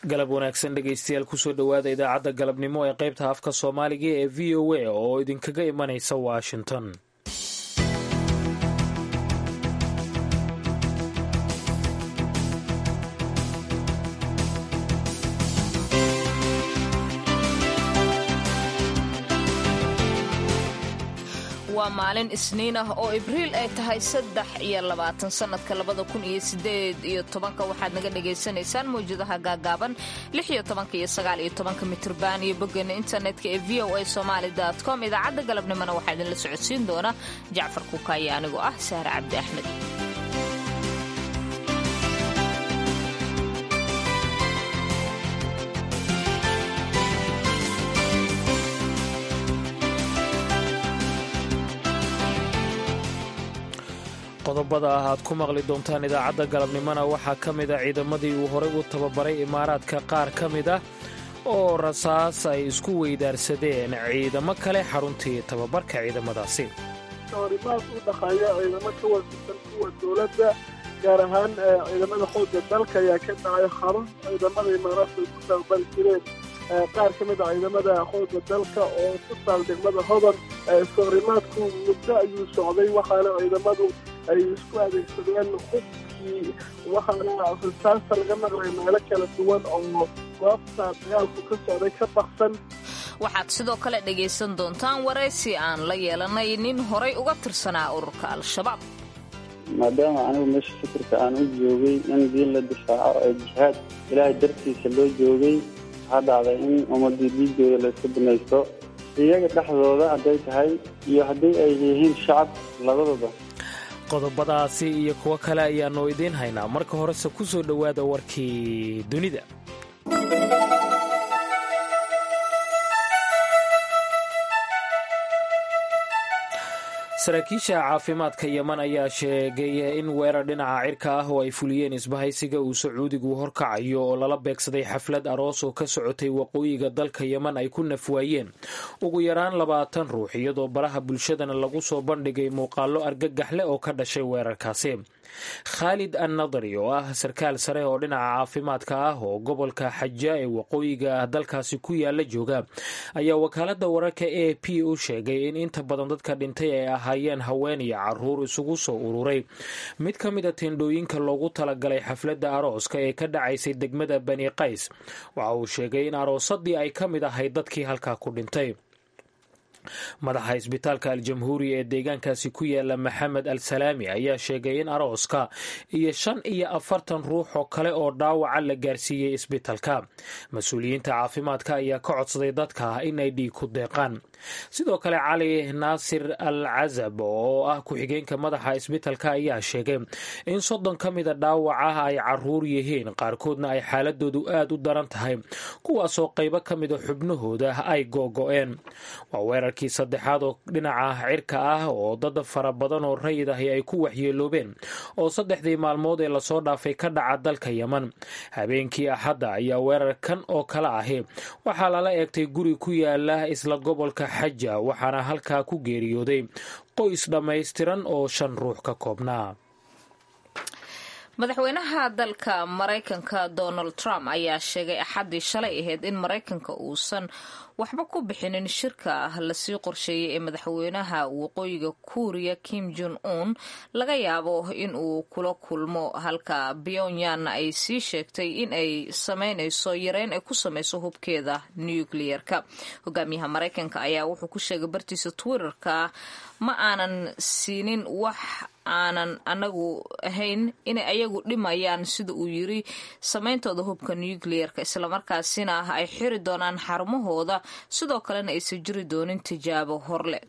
galab wanaagsan dhegaystayaal kusoo dhowaada idaacadda galabnimo ee qaybta afka soomaaliga ee v o a oo idinkaga imanaysa washington waa maalin isniin ah oo ibriil ay tahay saddex iyo labaatan sannadka labada kun iyo sideed iyo tobanka waxaad naga dhagaysanaysaan mawjadaha gaagaaban lix iyo tobanka iyo sagaal iyo tobanka mitrban iyo boggeena internetka ee v o a somaali com idaacadda galabnimona waxaa idinla socodsiin doona jacfar kuukaaye anigoo ah sahre cabdi axmed qodobada ah aad ku maqli doontaan idaacadda galabnimona waxaa ka mid a ciidamadii uu horey u tababaray imaaraadka qaar ka mid ah oo rasaas ay isku weydaarsadeen ciidamo kale xaruntii tababarka ciidamadaasi horimaad u dhaqaaya ciidamo ka wasisan kuwa dowladda gaar ahaan ciidamada xoogga dalka ayaa ka dhacay xarun ciidamada imaaraadka ay ku tababari jireen qaar ka mid a ciidamada xoogga dalka oo ku taal degmada hodan iskahorimaadku muddo ayuu socday waxaana ciidamadu ay isku adeegsadeen hubkii waxaana rasaasta laga maqlay meelo kala duwan oo goobta dagaalku ka socday ka baksan waxaad sidoo kale dhegaysan doontaan waraysi aan la yeelanay nin horay uga tirsanaa ururka al-shabaab maadaama anigu meesha fikirka aan u joogay in diin la difaaco ee jihaad ilaahay dartiisa loo joogay waxaa dhacday in ummadii diigooda la isku binaysto iyaga dhexdooda hadday tahay iyo haddii ay yihiin shacab labadaba qodobadaasi iyo kuwo kale ayaannu idiin haynaa marka horese ku soo dhowaada warkii dunida saraakiisha caafimaadka yeman ayaa sheegay in weerar dhinaca cirka ah oo ay fuliyeen isbahaysiga uu sacuudigu horkacayo oo lala beegsaday xaflad aroos oo ka socotay waqooyiga dalka yeman ay ku nafwaayeen ugu yaraan labaatan ruux iyadoo baraha bulshadana lagu soo bandhigay muuqaallo argagaxle oo ka dhashay weerarkaasi khaalid annadari oo ah sarkaal sare oo dhinaca caafimaadka ah oo gobolka xaja ee waqooyiga dalkaasi ku yaala jooga ayaa wakaalada wararka a p u sheegay in inta badan dadka dhintay ay ahaayeen haween iyo caruur isugu soo ururay mid ka mid a teendhooyinka loogu talagalay xafladda arooska ee ka dhacaysay degmada bani qays waxa uu sheegay in aroosadii ay ka mid ahayd dadkii halkaa ku dhintay madaxa isbitaalka al-jamhuuriya ee deegaankaasi ku yaala maxamed al salaami ayaa sheegay in arooska iyo shan iyo afartan ruux oo kale oo dhaawaca la gaarsiiyey isbitaalka mas-uuliyiinta caafimaadka ayaa ka codsaday dadka inay dhiig ku deeqaan sidoo kale cali naasir al casab oo ah ku-xigeenka madaxa isbitaalka ayaa sheegay in soddon ka mida dhaawaca ay caruur yihiin qaarkoodna ay xaaladoodu aad u daran tahay kuwaasoo qaybo ka mida xubnahooda ay googo-een weerarkii saddexaad oo dhinaca cirka ah oo dad fara badan oo rayid ahi ay ku waxyeeloobeen oo saddexdii maalmood ee lasoo dhaafay ka dhaca dalka yeman habeenkii axadda ayaa weerarkan oo kale ahi waxaa lala eegtay guri ku yaala isla gobolka xaja waxaana halkaa ku geeriyooday qoys dhammaystiran oo shan ruux ka koobnaa madaxweynaha dalka maraykanka donald trump ayaa sheegay axaddii shalay ahayd in maraykanka uusan waxba ku bixinin shirka lasii qorsheeyay ee madaxweynaha waqooyiga kuuriya kim jon un laga yaabo in uu kula kulmo halka pyongyangna ay sii sheegtay in ay sameynayso yareyn ay ku samayso hubkeeda nucleer-ka hogaamiyaha maraykanka ayaa wuxuu ku sheegay bartiisa twitterka ma aanan siinin wax aanan anagu ahayn inay ayagu dhimayaan sida uu yiri samayntooda hubka nucleer-ka islamarkaasina ay xiri doonaan xarumahooda sidoo kalena aysan jiri doonin tijaabo horle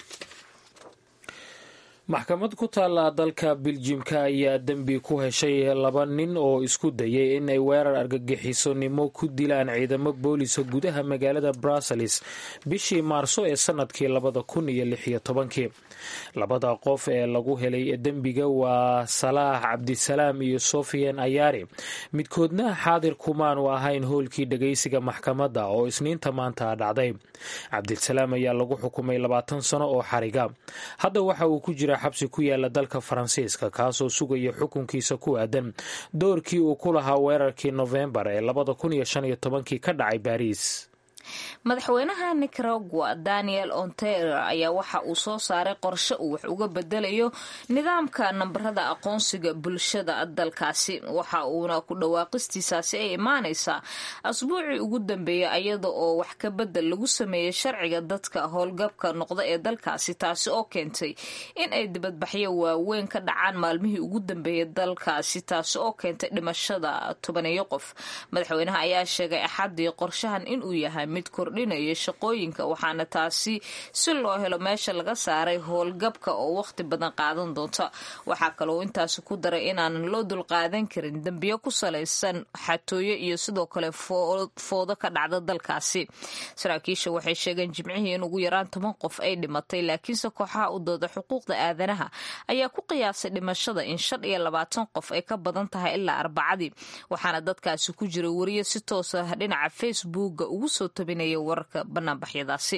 maxkamad ku taalla dalka biljimka ayaa dembi ku heshay laba nin oo isku dayay in ay weerar argagixisonimo ku dilaan ciidamo boolisa gudaha magaalada brussels bishii maarso ee sanadkii labada kun iyo lix iyo tobankii labada qof ee lagu helay dembiga waa salaax cabdisalaam iyo sofiyan ayaari midkoodna xaadir kumaanu ahayn hoolkii dhageysiga maxkamadda oo isniinta maanta dhacday cabdisalaam ayaa lagu xukumay labaatan sano oo xariga hadda waxa uu ku jira jira xabsi ku yaala dalka faransiiska kaasoo sugaya xukunkiisa ku aadan doorkii uu ku lahaa weerarkii nofembar ee labada kun iyo shan iyo tobankii ka dhacay baariis madaxweynaha nicaragua daniel ontero ayaa waxa uu soo saaray qorshe uu wax uga bedelayo nidaamka nambarada aqoonsiga bulshada dalkaasi waxa uuna ku dhawaaqistiisaasi ay imaanaysaa asbuucii ugu dambeeyay iyada oo wax ka bedel lagu sameeyey sharciga dadka howlgabka noqda ee dalkaasi taasi oo keentay in ay dibadbaxyo waaweyn ka dhacaan maalmihii ugu dambeeyay dalkaasi taasi oo keentay dhimashada tobaneeyo qof madaxweynaha ayaa sheegay axadii qorshahan inuu yahay mid kordhinaya shaqooyinka waxaana taasi si loo helo meesha laga saaray howlgabka oo waqti badan qaadan doonta waxaa kaloo intaasi ku daray inaanan loo dulqaadan karin dembiyo ku salaysan xatooyo iyo sidoo kale foodo ka dhacda dalkaasi saraakiisha waxay sheegeen jimcihii in ugu yaraan toban qof ay dhimatay laakiinse kooxaha u dooda xuquuqda aadanaha ayaa ku qiyaasay dhimashada in shan iyo labaatan qof ay ka badan tahay ilaa arbacadii waxaana dadkaasi ku jira wariyo si toos ah dhinaca facebooka ugu soo tabinaya wararka banaanbaxyadaasi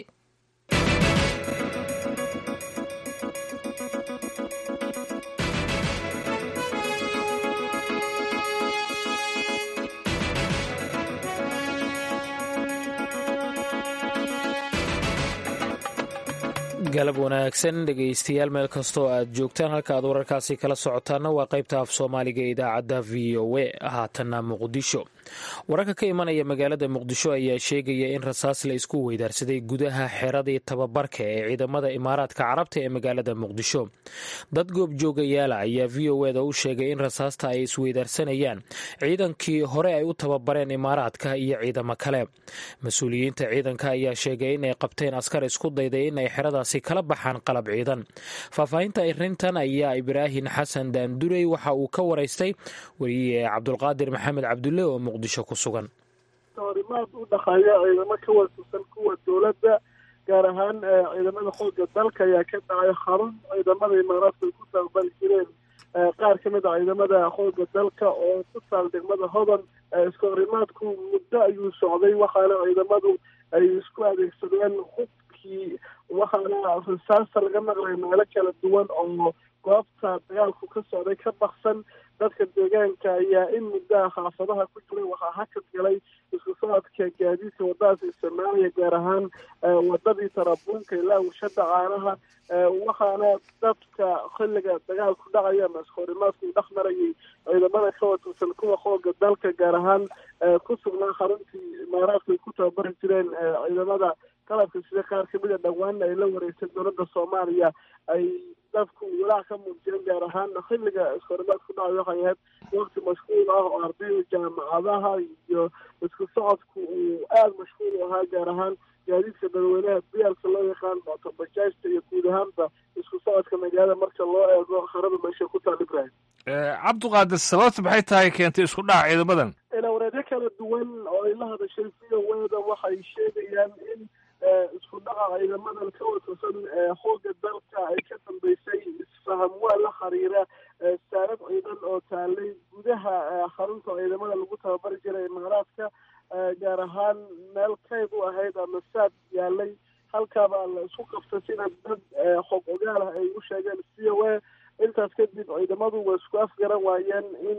galab wanaagsan dhegaystayaal meel kastoo aad joogtaan halka aad wararkaasi kala socotaana waa qaybta af soomaaliga ee idaacadda v o a haatanna muqdisho wararka ka imanaya magaalada muqdisho ayaa sheegaya in rasaas la isku weydaarsaday gudaha xeradii tababarka ee ciidamada imaaraadka carabta ee magaalada muqdisho dad goobjoogayaala ayaa v o eda u sheegay in rasaasta ay isweydaarsanayaan ciidankii hore ay u tababareen imaaraadka iyo ciidamo kale mas-uuliyiinta ciidanka ayaa sheegay inay qabteen askar isku dayday in ay xeradaasi kala baxaan qalab ciidan faahfaahinta arrintan ayaa ibraahin xasan daandurey waxa uu ka waraystay weriye cabdulqaadir maxamed cabdulle oo muqdisho ku sugan horimaad u dhaqaaya ciidamo ka waasusan kuwa dowladda gaar ahaan ciidamada xooga dalka ayaa ka dhacay xarun ciidamada imaaraadka ay ku taabali jireen qaar ka mid a ciidamada xooga dalka oo ku taal degmada hodan iska horimaadku muddo ayuu socday waxaana ciidamadu ay isku adeegsadeen hubkii waxaana rasaasta laga maqlay meelo kala duwan oo goobta dagaalku ka socday ka baksan dadka deegaanka ayaa in muddaha xaafadaha ku jiray waxaa hakad galay isku socodka gaadiidka wadadaas isticmaalaya gaar ahaan wadadii tarabuunka ilaa washada caanaha waxaana dadka xilliga dagaalku dhacaya ama iskahorimaadku dhex marayay ciidamada ka watirsan kuwa xooga dalka gaar ahaan ku sugnaa xaruntii imaaraadka ay ku tababari jireen ciidamada qalabka sida qaar kamid a dhowaanna ay la wareegtay dowladda soomaaliya ay dadku walaac ka muujiyeen gaar ahaan xilliga iskahorimaadku dhacay waxay ahayd waqti mashquul ah oo ardayda jaamacadaha iyo isku socodku uu aada mashquul u ahaa gaar ahaan gaadiidka dadweynaha biyaalka loo yaqaan bajaajta iyo guud ahaanba isku socodka magaalada marka loo eego harada meesha ku taal ibrahim cabdiqaadir sababta maxay tahay keentay isku dhaca ciidamadan ilawareedyo kala duwan oo ay la hadashay v o weda waxay sheegayaan in isku dhaca ciidamadan ka watirsan xooga dalka ay ka dambeysay isfaham waa la xiriira saarad ciidan oo taalay gudaha xarunta ciidamada lagu tababari jiray imaaraadka gaar ahaan meel kayd u ahayd ama saad yaalay halkaabaa la isku qabtay sida dad xog ogaal ah ay u sheegeen c o a intaas kadib ciidamadu way isku afgaran waayeen in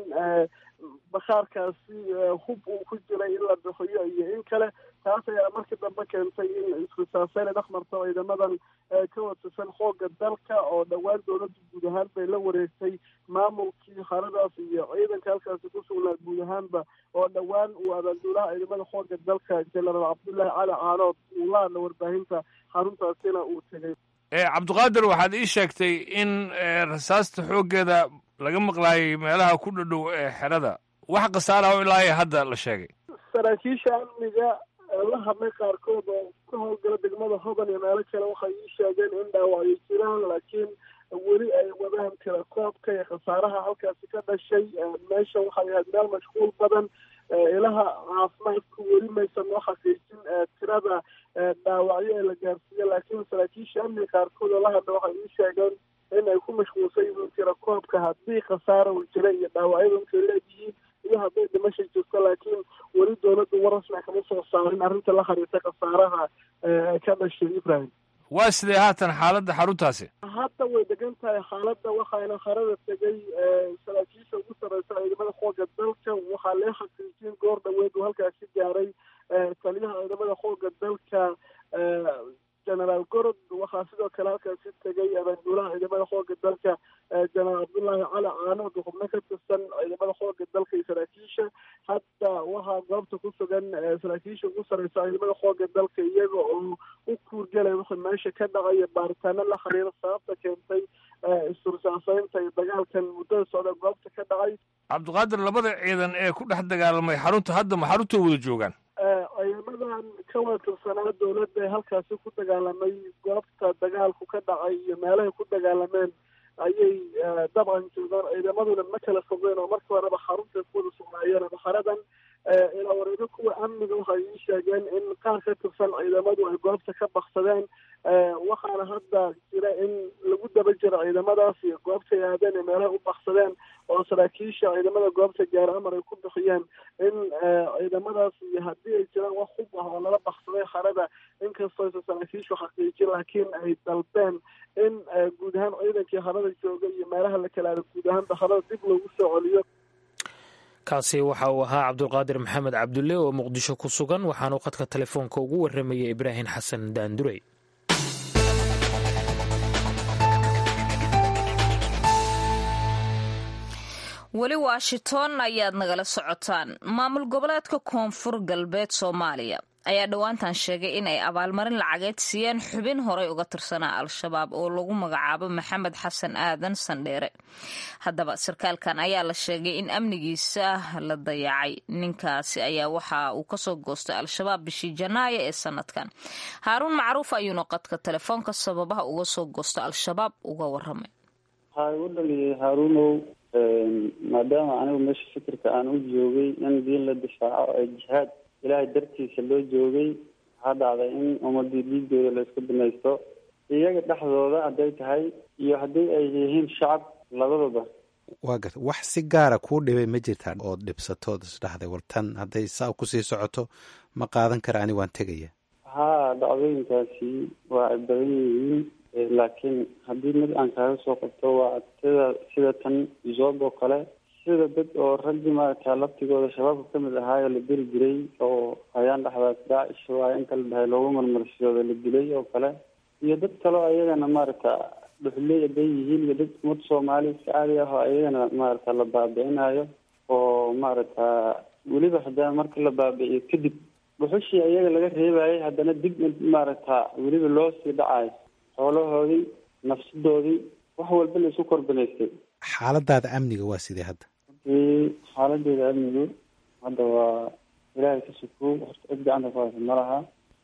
bakhaarkaasi hub uu ku jiray in la bixiyo iyo in kale taas ayaa markii dambe keentay in iskusaafeyn ay dhex marto ciidamadan ka watirsan xooga dalka oo dhowaan dowladda guud ahaan bay la wareegtay maamulkii haradaas iyo ciidanka halkaasi ku sugnaa guud ahaanba oo dhowaan uu abaanduulaha ciidamada xooga dalka jenaraal cabdullaahi cali caanood uu la hadla warbaahinta xaruntaasina uu tegay cabdiqaadir waxaad ii sheegtay in rasaasta xooggeeda laga maqlaayay meelaha ku dhadhow ee xerada wax khasaara oo ilaa hadda la sheegay saraakiisha amniga la hadlay qaarkood oo ka howlgala degmada hodan iyo meelo kale waxay ii sheegeen in dhaawacyo jiraan laakiin weli ay wadaan tira koobka iyo khasaaraha halkaasi ka dhashay meesha waxay ahayd meel mashquul badan ilaha caafimaadku weli maysan noo xaqiijin tirada dhaawacyo ee la gaarsiiya laakiin saraakiisha amniga qaarkood oo la hadla waxay ii sheegeen in ay ku mashquulsan yihiin tira koobka haddii khasaara uu jira iyo dhaawacyada intay leeyihiin iyo hadday dhimasha jirto laakiin weli dowladdu war rasmi kama soo saarin arrinta la xiriirta khasaaraha ka dhashay ibrahim waa sidee haatan xaaladda xaruntaasi hadda way degan tahay xaaladda waxaana harada tegay saraakiisha ugu sareysa ciidamada xooga dalka waxaa lee xaqiijin goor dhaweed uu halkaasi gaaray taliyaha ciidamada xooga dalka generaal gorod waxaa sidoo kale halkaasi tegay abaanduulaha ciidamada xooga dalka jenaraal cabdullaahi cali caanood xubno ka tirsan ciidamada xooga dalka iyo saraakiisha hadda waxaa goobta ku sugan saraakiisha ugu sareysa ciidamada xooga dalka iyaga oo u kuurgelay wixii meesha ka dhacaya baaritaano la xiriira sababta keentay istursaansaynta iyo dagaalkan muddada socda goobta ka dhacay cabdiqaadir labada ciidan ee ku dhex dagaalamay xarunta hadda ma xarunta wada joogaan ciidamadan ka wada tirsanaa dowladda ee halkaasi ku dagaalamay goobta dagaalku ka dhacay iyo meelahay ku dagaalameen ayay dabcan joogaan ciidamaduna ma kala fogeen oo markii horeba xarunta ku wada sugnaayeen ama xaradan ilaa wareego kuwa amniga waxay ii sheegeen in qaar ka tirsan ciidamadu ay goobta ka baksadeen waxaana hadda jira in lagu daba jiro ciidamadaas iyo goobtay aadeen ee meelaha u baksadeen oo saraakiisha ciidamada goobta gaar amar ay ku bixiyeen in ciidamadaas iyo haddii ay jiraan wax hub ah oo lala baksaday xarada inkastoo aysan saraakiishu xaqiijin laakiin ay dalbeen in guud ahaan ciidankii harada jooga iyo meelaha la kala aado guud ahaanba harada dib loogu soo celiyo kaasi waxa uu ahaa cabdulqaadir maxamed cabdulle oo muqdisho ku sugan waxaanu qadka telefoonka ugu warramayay ibraahim xasan daandurey weli washington ayaad nagala socotaan maamul goboleedka koonfur galbeed soomaaliya ayaa dhowaantan sheegay in ay abaalmarin lacageed siiyeen xubin horey uga tirsanaa al-shabaab oo lagu magacaabo maxamed xasan aadan sandheere haddaba sarkaalkan ayaa la sheegay in amnigiisa la dayacay ninkaasi ayaa waxa uu kasoo goostay al-shabaab bishii janaayo ee sanadkan haaruun macruuf ayuuna qadka telefoonka sababaha uga soo goosta al-shabaab uga waramay waxaa igu dhaliyay haaruunow maadaama anigu meesha fikirka aan u joogay in diin la difaaco ee jihaad ilaahay dartiisa loo joogay waxaa dhacday in ummadii dhiigooda la isku binaysto iyaga dhexdooda hadday tahay iyo haddii ay yihiin shacab labadaba waa garta wax si gaara kuu dhibay ma jirtaa ood dhibsatood isdhahday war tan hadday saa kusii socoto ma qaadan kara ani waan tegaya haa dhacdooyinkaasi waa ay badan yihiin laakiin haddii mid aan kaaga soo qabto waa sida sida tan zoob oo kale sida dad oo raggii maaragta laftigooda shabaabka kamid ahaayoo la diri jiray oo hayaan dhexdaas daacish waa inta la dhahay loogu marmarsiyooda la dilay oo kale iyo dad kaleo ayagana maaragta dhuxley haday yihiin iyo dad umad soomaali iska caadi ah oo ayagana maaragta la baabi'inayo oo maaragta weliba haddana marka la baabi'iyo kadib dhuxushii ayaga laga reebayay haddana dib maaragta weliba loo sii dhacayo xoolahoodii nafsadoodii wax walba la isu korbinaystay xaaladaada amniga waa sidee hadda runtii xaaladeeda amnigu hadda waa ilaahay ka sukow horta cid gacanta ku haysa ma laha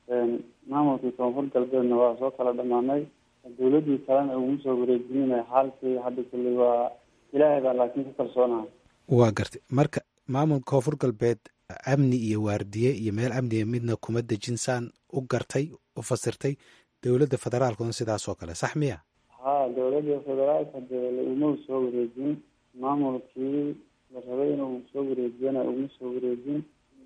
maamulkii koonfur galbeedna waa soo kala dhamaanay dawladii kalena uguma soo wareejinina xaalkii hadda kulli waa ilaahay baa laakiin ka kalsoonaha waa gartay marka maamulka koonfur galbeed amni iyo waardiye iyo meel amniga midna kuma dejin saan u gartay u fasirtay dowladda federaalkuna sidaas oo kale sax miya ha dowladda federaalka dee uma soo wareejin maamulkii la rabay inuu soo wareejiyana uma soo wareejin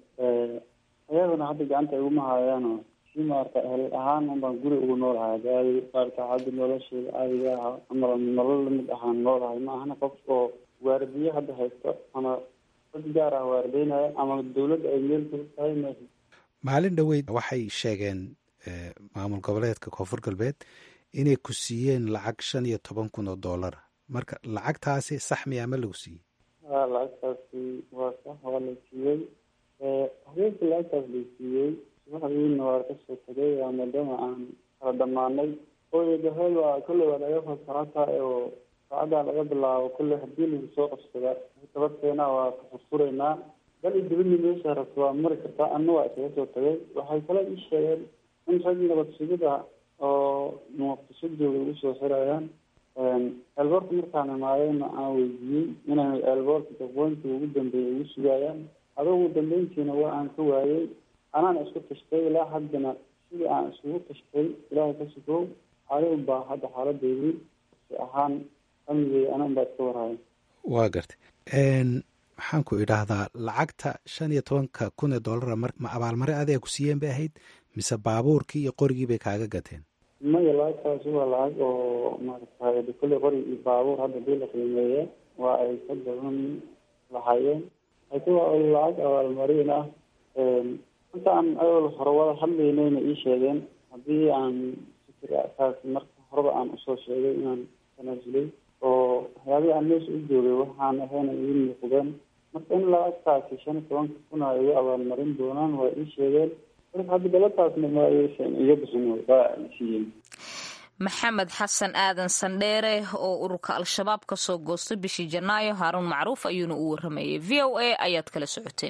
ayaguna hadda gacanta iguma hayaano si maarata ehel ahaan unbaan guri ugu noolahay adi maarata hadda nolosheeda caadiga ah ama nolol lamid ahaan noolahay ma ahana qof oo waardiye hadda haysto ama dad gaar ah waardeynaya ama dawladda ay meel ku tahay ma maalin dhoweyd waxay sheegeen maamul goboleedka koonfur galbeed inay ku siiyeen lacag shan iyo toban kun oo doolara marka lacagtaasi sax miyaa ma lagu siiyey ha lacagtaasi waa sax waa la siiyey habeenkii lacagtaas la siiyey subaxdiina waa kasoo tegay waa maadaama aan kala dhamaanay ooyadahel waa kolley waa laga fasaxata oo saacaddaa laga bilaabo kolley hadii lagu soo qabsada tabadkeena waa ka furfuraynaa bal i dibadii meesha rabta waa mari kartaa anna waa isaga soo tagay waxay kale ii sheegeen in rag nabad sugida oo muqdisho jooga ugu soo xirayaan eelboorka markaan imaadayna aan weydiiyey inay eelboorka daqooyinkii ugu dambeeyay ugu sugayaan adugu dambeyntiina waa aan ka waayey anaan isku tashtay ilaa haddana sidii aan isugu tashtay ilaahay ka sugow adigu baa hadda xaaladeydii si ahaan amnigey anan baa iska warhaya waa gartay maxaan ku idhaahdaa lacagta shan iyo tobanka kun ee dollara ma abaalmare adeeg ku siiyeen bay ahayd mise baabuurkii iyo qorigii bay kaaga gateen maya lacagtaasi waa lacag oo maaragtay kolley qori iyo baabuur hadda dii la qiimeeye waa ay ka badan lahaayeen laakiin waa lacag abaalmarin ah inta aan ayol hore wada hadlaynayna ii sheegeen haddii aan fikirkaas marka horeba aan usoo sheegay inaan tanaasulay oo waxyaabihii aan meesha u joogay waxaan ahayna ii muuqdeen marka in lacagtaasi shan iyo tobanka kun ay igu abaalmarin doonaan waa ii sheegeen marka hadda galataasna ma aysan iga bixin waa siiyeen maxamed xasan aadan sandheere oo ururka al-shabaab ka soo goostay bishii janaayo haaruun macruuf ayuuna u waramayay v o a ayaad kala socoteen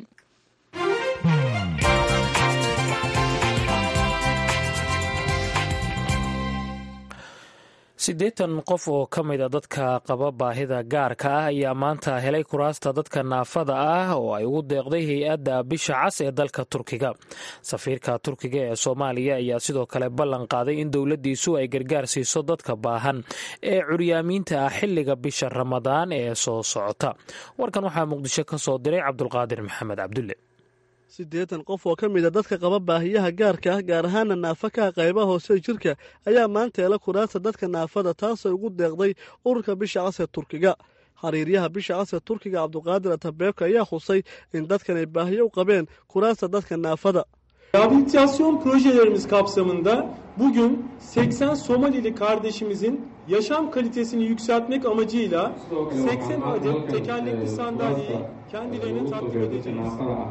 siddeetan qof oo ka mid a dadka qaba baahida gaarka ah ayaa maanta helay kuraasta dadka naafada ah oo ay ugu deeqday hay-adda bisha cas ee dalka turkiga safiirka turkiga ee soomaaliya ayaa sidoo kale ballan qaaday in dowladdiisu ay gargaar siiso dadka baahan ee curyaamiinta ah xilliga bisha ramadaan ee soo socota warkan waxaa muqdisho ka soo diray cabdulqaadir maxamed cabdulle siddeetan qof oo ka mid a dadka qaba baahiyaha gaarka ah gaar ahaana naafa kaha qaybaha hoose jirka ayaa maanta hela kuraasta dadka naafada taasoo ugu deeqday ururka bisha cas ee turkiga xiriiryaha bisha cas ee turkiga cabduqaadir atabeebka ayaa xusay in dadkan ay baahiyo u qabeen kuraasta dadka naafada Rehabilitasyon projelerimiz kapsamında bugün 80 Somalili kardeşimizin yaşam kalitesini yükseltmek amacıyla 80 adet tekerlekli sandalyeyi kendilerine takdim edeceğiz.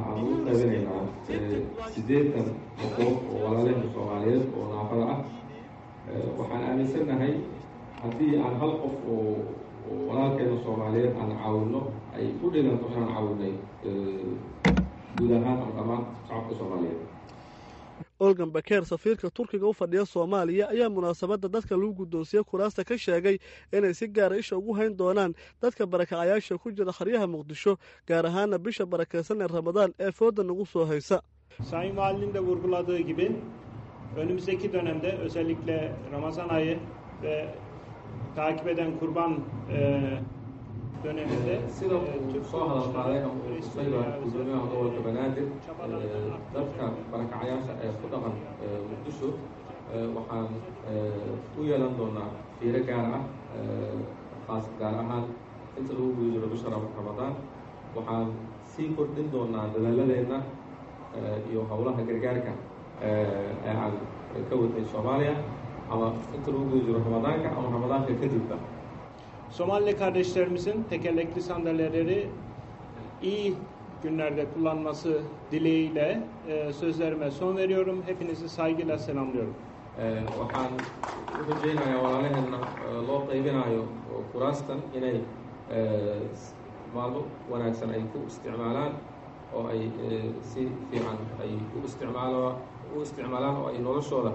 sideetan qof oo walaalaheen soomaaliyeed oo naafada ah waxaan aaminsanahay haddii aan hal qof oo walaalkeena soomaaliyeed aan caawino ay u dhiganto inaan caawinay guud ahaan ama dhammaan shacabka soomaaliyeed olgan bakeer safiirka turkiga u fadhiya soomaaliya ayaa munaasabadda dadka lagu guddoonsiye kuraasta ka sheegay inay si gaara isha ugu hayn doonaan dadka barakacayaasha ku jira xeryaha muqdisho gaar ahaana bisha barakaysan ee ramadaan ee fooda nagu soo haysa Sayın Valinin de vurguladığı gibi önümüzdeki dönemde özellikle Ramazan ayı ve takip eden kurban e, döneminde sida uu soo hadal qaaday ama uu tusayba gudoomiyaha gobolka banaadir dadka barakacayaasha ee ku dhaqan muqdisho waxaan u yeelan doonaa fiiro gaar ah khaas gaar ahaan inta lagu guda jiro bisha ramadaan waxaan sii kordhin doonaa dadaaladeenna iyo howlaha gargaarka ee aan ka wadnay soomaaliya ama inta lagu guda jiro ramadaanka ama ramadaanka kadibba Somalili kardeşlerimizin tekerlekli sandalyeleri iyi günlerde kullanması dileğiyle e, sözlerime son veriyorum. Hepinizi saygıyla selamlıyorum. waxaan u rajaynayaa walaalaheenna loo qaybinayo kuraastan inay maalmo wanaagsan ay ku isticmaalaan oo ay si fiican ay u isticmaalo u isticmaalaan oo ay noloshooda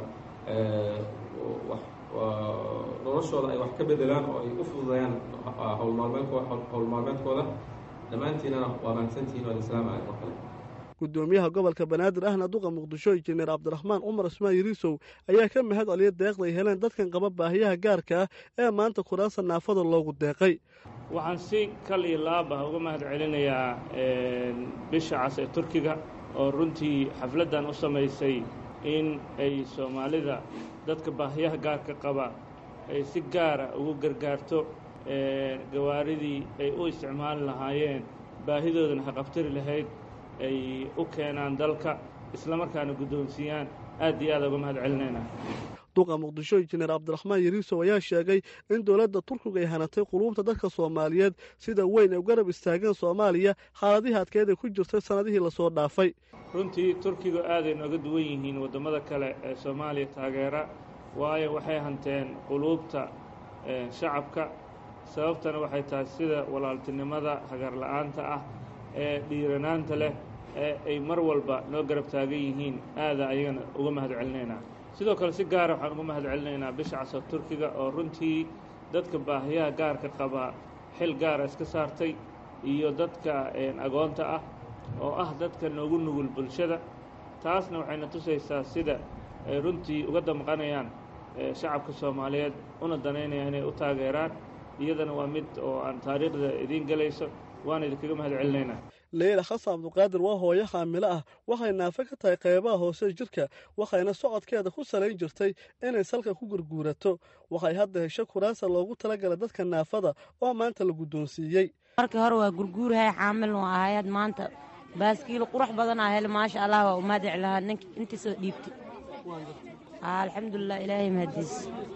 wax noloshooda ay wax ka bedelaan oo ay u fududayaan howlmaalmeedkooda howl maalmeedkooda dhammaantiinana waa mahadsantihiin waa islaama oo kale gudoomiyaha gobolka banaadir ahna duqa muqdisho injineer cabdiraxmaan cumar ismaan yiriisow ayaa ka mahad celiya deeqda ay heleen dadkan qaba baahiyaha gaarka ah ee maanta kuraasta naafada loogu deeqay waxaan si kal iyo laab ah uga mahad celinayaa bisha cas ee turkiga oo runtii xafladdan u samaysay in ay soomaalida dadka baahiyaha gaarka qaba ay si gaara ugu gargaarto gawaaridii ay u isticmaali lahaayeen baahidoodana haqabtari lahayd ay u keenaan dalka islamarkaana guddoonsiiyaan aad iyo aada uga mahad celinayna duqa muqdisho injineer cabdiraxmaan yariisow ayaa sheegay in dowladda turkiga ay hanatay quluubta dadka soomaaliyeed sida weyn ay u garab istaageen soomaaliya xaaladihii adkeed ay ku jirtay sannadihii lasoo dhaafay runtii turkiga aaday nooga duwan yihiin waddamada kale ee soomaaliya taageera waayo waxay hanteen quluubta shacabka sababtana waxay tahay sida walaaltinimada hagarla'aanta ah ee dhiiranaanta leh ee ay mar walba noo garab taagan yihiin aada ayagana uga mahad celinaynaa sidoo kale si gaara waxaan uga mahad celinaynaa bisha casa turkiga oo runtii dadka baahiyaha gaarka qaba xil gaara iska saartay iyo dadka agoonta ah oo ah dadka noogu nugul bulshada taasna waxayna tusaysaa sida ay runtii uga damqanayaan shacabka soomaaliyeed una danaynayaan inay u taageeraan iyadana waa mid oo aan taariikhda idiin gelayso waan idinkaga mahad celinaynaa leyla xasan cabduqaadir waa hooyo xaamilo ah waxay naafe ka tahay qaybaha hoose jirka waxayna socodkeeda ku salayn jirtay inay salka ku gurguurato waxay hadda hesho kuraasa loogu talagalay dadka naafada oo maanta la guddoonsiiyey markii hore waa gurguurahay xaamil nu ahayaad maanta baaskiil qurux badan aa hele maasha allah waa umaadic lahaa nink intii soo dhiibtay alxamdulilah ilaahay mahadiis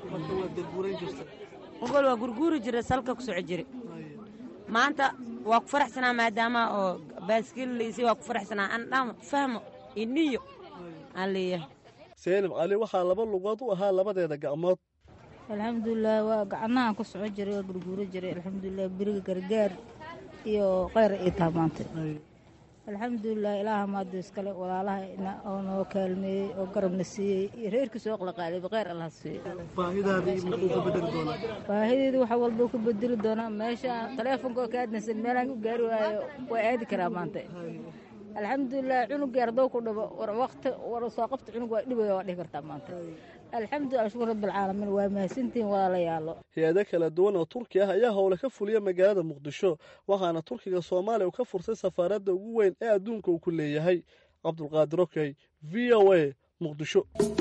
ogol waa gurguuri jira salka ku soco jira maanta waa ku faraxsanaa maadaama oo baaskiil laysay waa ku faraxsanaa aan dhamo fahmo iniyo aan leeyahay seenib cali waxaa laba lugood u ahaa labadeeda gacmood alxamdulilah waa gacnahaan ku soco jiray waa gurguuro jiray alxamdulilah beriga gargaar iyo kheyr ay taha maanta alxamdulilah ilaaha maado iskale walaalaha oo noo kaalmeeyey oo garabna siiyey iyo reerkiisa oo qalaqaaliba kheyr allah siiyo baahideedu waxa walba ku bedeli doonaa meesha taleefonka oo ka aadnaysan meelaan ku gaari waayo waa aadi karaa maanta alxamdulilah cunugii ardoo ku dhabo war waqti war soo qabta cunug waa dhibaya waa dhihi kartaa maanta alxamdulilah shukur rabbilcaalamiin waa mahadsantihiin walaalayaalo hay-ado kala duwan oo turki ah ayaa howle ka fuliya magaalada muqdisho waxaana turkiga soomaaliya uu ka furtay safaaradda ugu weyn ee adduunka uu ku leeyahay cabdulqaadir okey v o a muqdisho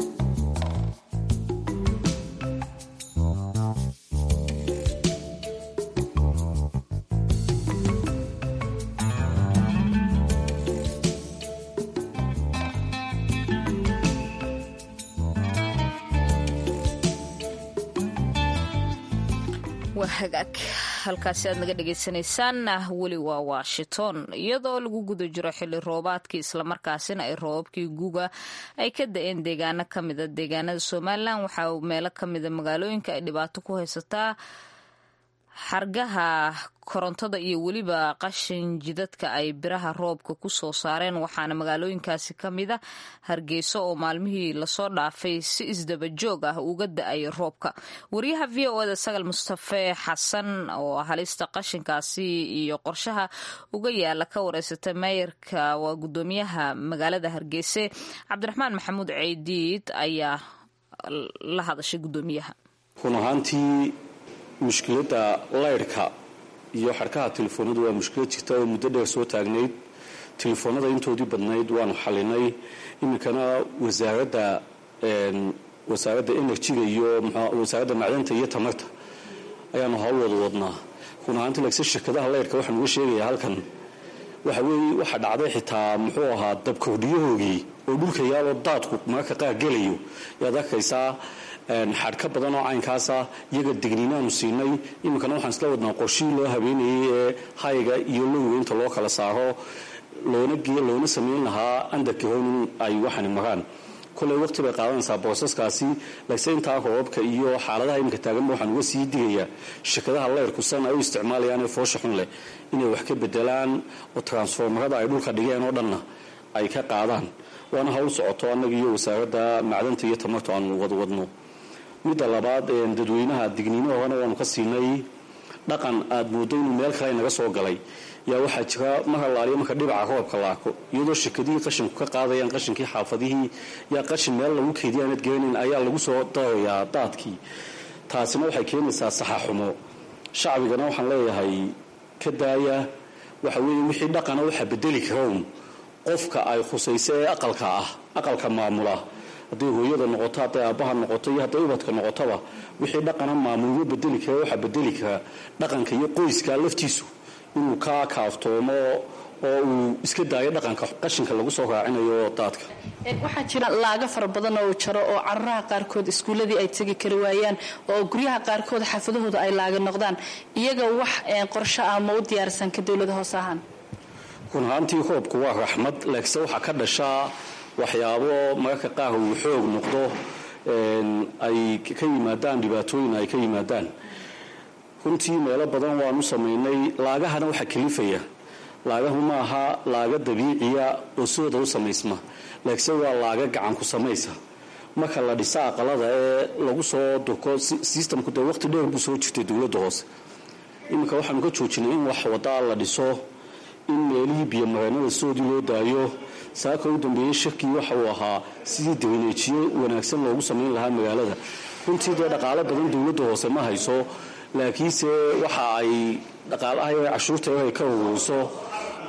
waa hagaag halkaasi aad naga dhagaysanaysaan weli waa washington iyadoo lagu guda jiro xili roobaadkii islamarkaasina ay roobabkii guga ay ka da-een deegaano kamida deegaanada somalilan waxaa meelo kamida magaalooyinka ay dhibaato ku haysataa xargaha korontada iyo weliba qashin jidadka ay biraha roobka ku soo saareen waxaana magaalooyinkaasi ka mida hargeyso oo maalmihii lasoo dhaafay si isdaba joog ah uga da-ay roobka wariyaha v o eda sagal mustafe xasan oo halista qashinkaasi iyo qorshaha uga yaala ka wareysata meeyarka waa gudoomiyaha magaalada hargeyse cabdiraxmaan maxamuud ceydiid ayaa la hadashay gudoomiyaha mushkiladda laydhka iyo xadhkaha telefoonadu waa mushkilad jirta oo muddo dheer soo taagnayd telefoonada intoodii badnayd waanu xalinay iminkana wasaaradda wasaaradda enerjiga iyo wasaaradda macdanta iyo tamarta ayaanu hawl wada wadnaa run ahaanti lagse shirkadaha laydhka waxaan uga sheegayaa halkan waxa weeye waxaa dhacday xitaa muxuu ahaa dabkordhiyahoogii oo dhulka yaaloo daadku mararka qaar gelayo yaad arkaysaa xadhka badan oo caynkaasa iyaga digniinaanu siinay iminkana waxaan isla wadnaa qorshihii loo habeenayay ee hayga iyo lowga inta loo kala saaro loona loona samayn lahaa andarkii hown in ay waxani maraan koley waqti bay qaadanaysaa boosaskaasi lagse intaa roobabka iyo xaaladaha iminka taaganba waxaan uga sii digayaa shirkadaha leyrku san ay u isticmaalayaan ee foosha xun leh inay wax ka bedelaan oo transformarada ay dhulka dhigeen oo dhanna ay ka qaadaan waana hawl socoto annaga iyo wasaaradda macdanta iyo tamartu aanu wadwadno midda labaad dadweynaha digniino horena waanu ka siinay dhaqan aad mooddo inuu meel kale naga soo galay yaa waxaa jira mar allaaliya marka dhibaca roobka la arko iyadoo shirkadihii qashinku ka qaadayaan qashinkii xaafadihii yaa qashin meel lagu keediya aanad geenayn ayaa lagu soo darayaa daadkii taasina waxay keenaysaa saxaxumo shacbigana waxaan leeyahay ka daaya waxa weeye wixii dhaqana waxaa bedeli karown qofka ay khusayso ee aqalka ah aqalka maamula hadday hooyada noqoto hadday aabbaha noqoto iyo hadday ubadka noqotoba wixii dhaqana maamulyo bedeli kara waxaa bedeli kara dhaqanka iyo qoyska laftiisu inuu ka kaaftoomo oo uu iska daayo dhaqanka qashinka lagu soo raacinayo daadka waxaa jira laaga fara badan oo jaro oo cararaha qaarkood iskuuladii ay tegi kari waayaan oo guryaha qaarkood xaafadahooda ay laaga noqdaan iyaga wax qorsho ah ma u diyaarsan ka dowlada hoos ahaan run ahaantii roobku waa raxmad laakiinse waxaa ka dhashaa waxyaabo mararka qaar uu xoog noqdo ay ka yimaadaan dhibaatooyin ay ka yimaadaan runtii meelo badan waanu samaynay laagahana waxaa kalifaya laagahu maaha laaga dabiiciya oo sidooda u samaysma laakiinse waa laaga gacanku samaysa marka la dhisa aqalada ee lagu soo durko sistamku dee waqti dheer buu soo jirtay dowladda hoose iminka waxaanu ka joojinay in wax wadaa la dhiso in meelihii biyomareenada soodii loo daayo saaka u dambeeyey shirkii waxa uu ahaa sidii dabaneejiyo wanaagsan loogu samayn lahaa magaalada runtii dee dhaqaalo badan dowladda hoose ma hayso laakiinse waxa ay dhaqaalaha cashuurta ay ka ururiso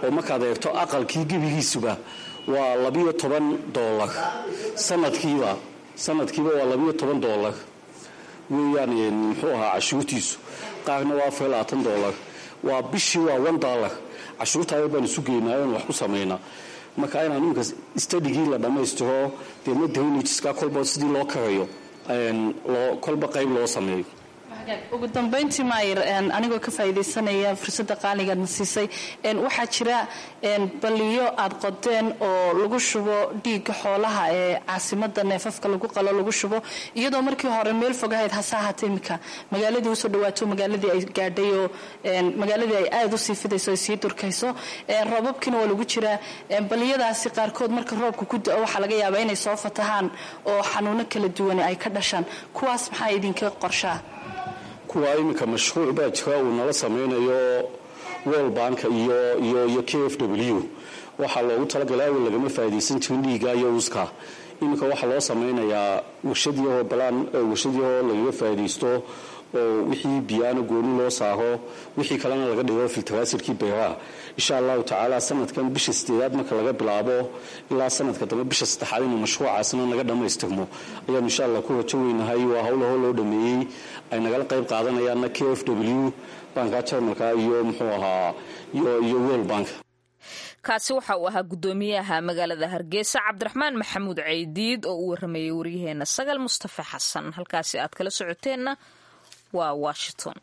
oo markaad eegto aqalkii gebigiisuba waa labiyo toban doolar sanadkiiba sanadkiiba waa labiyo toban doolar weeyaan muxuu ahaa cashuurtiisu qaarna waa afar labaatan doolar waa bishii waa one dollar cashuurtaaya baan isu geynaa oon wax ku samaynaa marka inaan iminka stadigii la dhammaystiro deedna dawlajiska kolba sidii loo karayo kolba qayb loo sameeyo ugu dambayntii maayir anigoo ka faa'iidaysanaya fursadda qaaligaadna siisay waxaa jira balliyo aad qodeen oo lagu shubo dhiigga xoolaha ee caasimadda neefafka lagu qalo lagu shubo iyadoo markii hore meel fog ahayd hase ahaatee imika magaaladii usoo dhawaato magaaladii ay gaadhay oo magaaladii ay aada usii fidayso ay sii durkayso roobabkiina waa lagu jiraa balliyadaasi qaarkood marka roobka ku da-o waxaa laga yaabaa inay soo fatahaan oo xanuuno kala duwan ay ka dhashaan kuwaas maxaa idinka qorshaa kuwa iminka mashruuc baa jira uu nala samaynayo world bank iyo iyo iyo k f w waxaa loogu talagalay awal lagama faa'iidaysan jirin dhiiga iyo uska iminka waxaa loo samaynayaa warshadiyahoo balaan warshadiyahoo lagaga faa'iidaysto oo wixii biyaana gooni loo saaro wixii kalena laga dhigo filtaraasirkii beeraha insha allahu tacaala sanadkan bisha sideedaad marka laga bilaabo ilaa sanadka dambe bisha saddexaad inuu mashruucaasna naga dhammaystirmo ayaanu insha allah ku rajo weynahay waa howlahoo loo dhameeyey ay nagala qayb qaadanayaanna k f w banka jarmalka iyo muxuu ahaa iyo world bank kaasi waxa uu ahaa guddoomiyaha magaalada hargeysa cabdiraxmaan maxamuud ceydiid oo uu waramayay waryaheena sagal mustafa xasan halkaasi aad kala socoteenna waa washington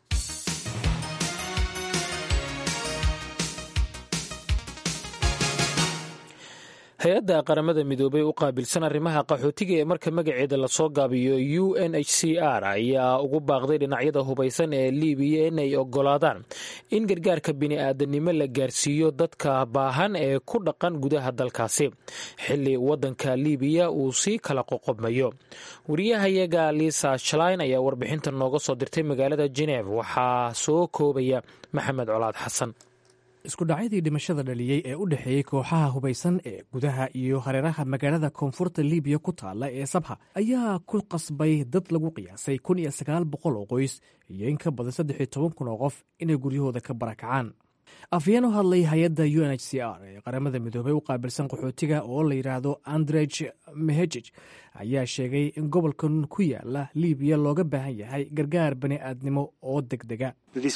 hay-adda qaramada midoobay u qaabilsan arrimaha qaxootiga ee marka magaceeda lasoo gaabiyo u n h c r ayaa ugu baaqday dhinacyada hubaysan ee libiya inay ogolaadaan in gargaarka bini'aadanimo la gaarsiiyo dadka baahan ee ku dhaqan gudaha dalkaasi xili wadanka libiya uu sii kala qoqobmayo wariyahayaga lisa shalain ayaa warbixinta nooga soo dirtay magaalada geneef waxaa soo koobaya maxamed colaad xasan iskudhacyadii dhimashada dhaliyey ee u dhexeeyey kooxaha hubaysan ee gudaha iyo hareeraha magaalada koonfurta libiya ku taalla ee sabha ayaa ku qasbay dad lagu qiyaasay kun iyo sagaal boqol oo qoys iyo in ka badan saddex iyo toban kun oo qof inay guryahooda ka barakacaan afyeen u hadlay hay-adda u n h c r ee qaramada midoobey u qaabilsan qaxootiga oo la yidhaahdo andrej mehejij ayaa sheegay in gobolkan ku yaala libiya looga baahan yahay gargaar bani'aadnimo oo deg dega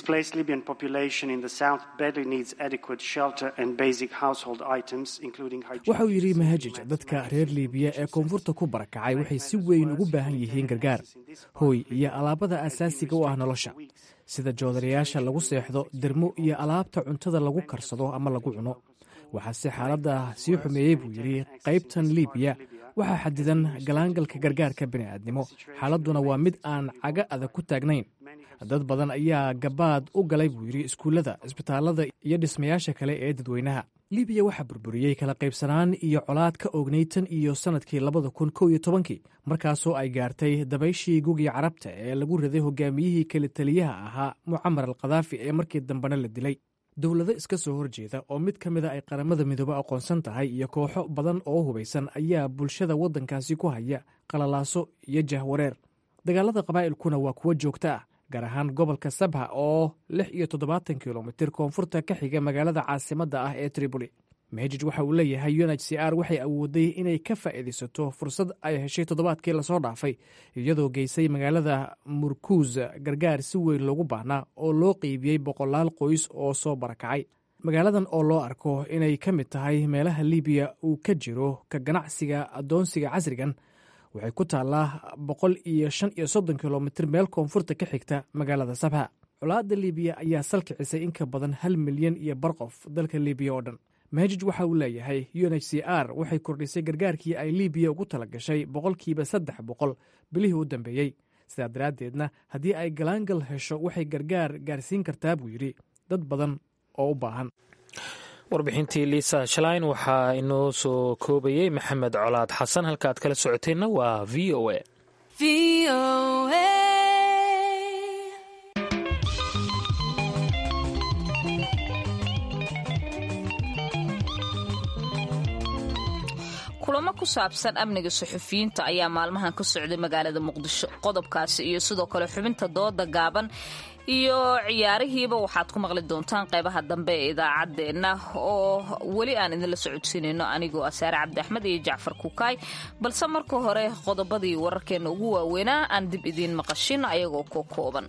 waxauu yidhi mahajij dadka reer libiya ee koonfurta ku barakacay waxay si weyn ugu baahan yihiin gargaar hooy iyo alaabada asaasiga u ah nolosha sida joodarayaasha lagu seexdo dermo iyo alaabta cuntada lagu karsado ama lagu cuno waxaase xaaladda sii xumeeyey buu yidhi qaybtan libiya waxaa xadidan galaangalka gargaarka bini'aadnimo xaaladduna waa mid aan caga adag ku taagnayn dad badan ayaa gabaad u galay buu yidhi iskuullada isbitaallada iyo dhismayaasha kale ee dadweynaha libiya waxaa burburiyey kala qaybsanaan iyo colaad ka oognay tan iyo sannadkii labada kun kow iyo tobankii markaasoo ay gaartay dabayshii gugii carabta ee lagu riday hogaamiyihii kala taliyaha ahaa mucamar al khadaafi ee markii dambena la dilay dowlado iska soo horjeeda oo mid ka mida ay qaramada midoobe aqoonsan tahay iyo kooxo badan oo hubaysan ayaa bulshada waddankaasi ku haya qalalaaso iyo jahwareer dagaalada qabaa'ilkuna waa kuwo joogto ah gaar ahaan gobolka sabha oo lix iyo toddobaatan kilomitir koonfurta ka xiga magaalada caasimadda ah ee triboli mehejij waxa uu leeyahay u n h c r waxay awooday inay ka faa'iidaysato fursad ay heshay toddobaadkii lasoo dhaafay iyadoo geysay magaalada murkuus gargaar si weyn loogu baahnaa oo loo qeybiyey boqolaal qoys oo soo barakacay magaaladan oo loo arko inay ka mid tahay meelaha libiya uu ka jiro ka ganacsiga addoonsiga casrigan waxay ku taallaa boqol iyo shan iyo soddon kilomitir meel koonfurta ka xigta magaalada sabha colaadda libiya ayaa salkicisay in ka badan hal milyan iyo bar qof dalka libiya oo dhan mehejij waxa uu leeyahay u n h c r waxay kordhisay gargaarkii ay libiya ugu tala gashay boqolkiiba saddex boqol bilihii u dambeeyey sidaa daraaddeedna haddii ay galaangal hesho waxay gargaar gaarsiin kartaa buu yidhi dad badan oo u baahan warbixintii liisa shalain waxaa inoo soo koobayey maxamed colaad xasan halka aad kala socoteenna waa v o a kulamo ku saabsan amniga suxufiyiinta ayaa maalmahan ka socday magaalada muqdisho qodobkaasi iyo sidoo kale xubinta dooda gaaban iyo ciyaarihiiba waxaad ku maqli doontaan qaybaha dambe ee idaacaddeenna oo weli aan idinla socodsiinayno anigoo asaare cabdi axmed iyo jacfar kukaay balse marka hore qodobadii wararkeenna ugu waaweynaa aan dib idiin maqashin ayagoo ko kooban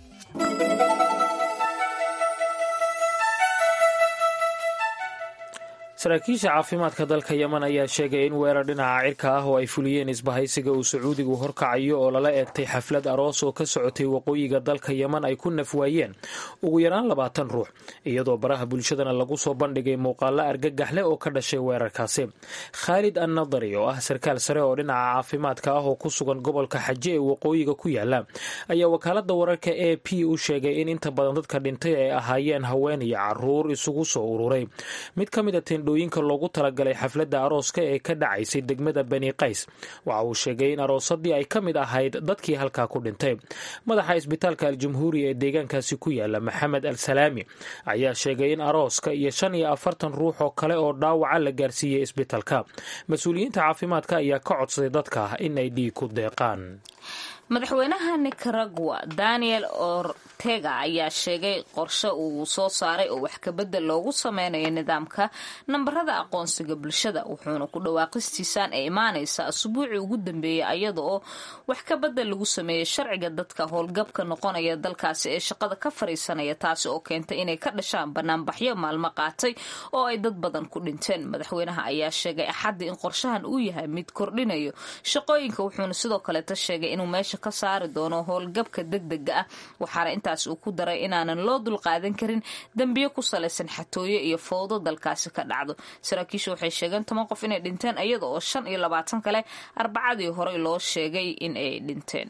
saraakiisha caafimaadka dalka yeman ayaa sheegay in weerar dhinaca cirka ah oo ay fuliyeen isbahaysiga uu sacuudigu horkacayo oo lala eegtay xaflad aroos oo ka socotay waqooyiga dalka yeman ay ku nafwaayeen ugu yaraan labaatan ruux iyadoo baraha bulshadana lagu soo bandhigay muuqaalo argagax leh oo ka dhashay weerarkaasi khaalid annadari oo ah sarkaal sare oo dhinaca caafimaadka ah oo ku sugan gobolka xaje ee waqooyiga ku yaala ayaa wakaalada wararka a p u sheegay in inta badan dadka dhintay ay ahaayeen haween iyo caruur isugu soo ururay mid ka mid a yinka loogu talagalay xafladda arooska ee ka dhacaysay degmada bani qays waxa uu sheegay in aroosadii ay ka mid ahayd dadkii halkaa ku dhintay madaxa isbitaalka al-jamhuuriya ee deegaankaasi ku yaala maxamed al salaami ayaa sheegay in arooska iyo shan iyo afartan ruux oo kale oo dhaawaca la gaarsiiyey isbitaalka mas-uuliyiinta caafimaadka ayaa ka codsaday dadka in ay dhiig ku deeqaan madaxweynaha nicaragua daniel ortega ayaa sheegay qorshe uu soo saaray oo wax kabedel loogu sameynayo nidaamka nambarada aqoonsiga bulshada wuxuuna ku dhawaaqistiisaan ee imaanaysa asbuucii ugu dambeeyay ayada oo wax kabedel lagu sameeyey sharciga dadka howlgabka noqonaya dalkaasi ee shaqada ka fariisanaya taasi oo keentay inay ka dhashaan banaanbaxyo maalmo qaatay oo ay dad badan ku dhinteen madaxweynaha ayaa sheegay axaddii in qorshahan uu yahay mid kordhinayo shaqooyinka wuxuuna sidoo kaleeta sheegay inuu meesha ka saari doono howlgabka degdega ah waxaana intaas uu ku daray inaanan loo dulqaadan karin dembiyo ku salaysan xatooyo iyo fowdo dalkaasi ka dhacdo saraakiishu waxay sheegeen toban qof inay dhinteen iyada oo shan iyo labaatan kale arbacadii horey loo sheegay in ay dhinteen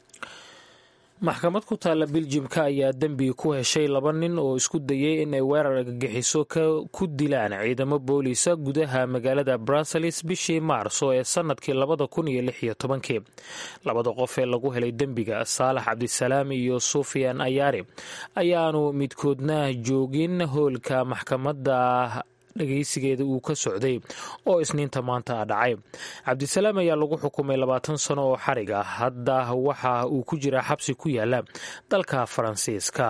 maxkamad ku taalla biljimka ayaa dembi ku heshay laba nin oo isku dayay inay weerar argagixiso ku dilaan ciidamo booliisa gudaha magaalada bruseles bishii maarso ee sanadkii labada kun iyo lix iyo tobankii labada qof ee lagu helay dembiga saalax cabdisalaam iyo sufiyan ayaari ayaanu midkoodna joogin hoolka maxkamadda dhageysigeeda uu ka socday oo isniinta maanta a dhacay cabdisalaam ayaa lagu xukumay labaatan sano oo xarig ah hadda waxa uu ku jiraa xabsi ku yaala dalka faransiiska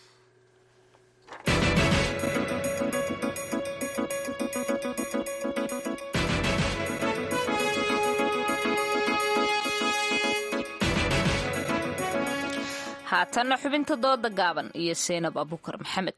haatanna xubinta dooda gaaban iyo seynab abukar maxamed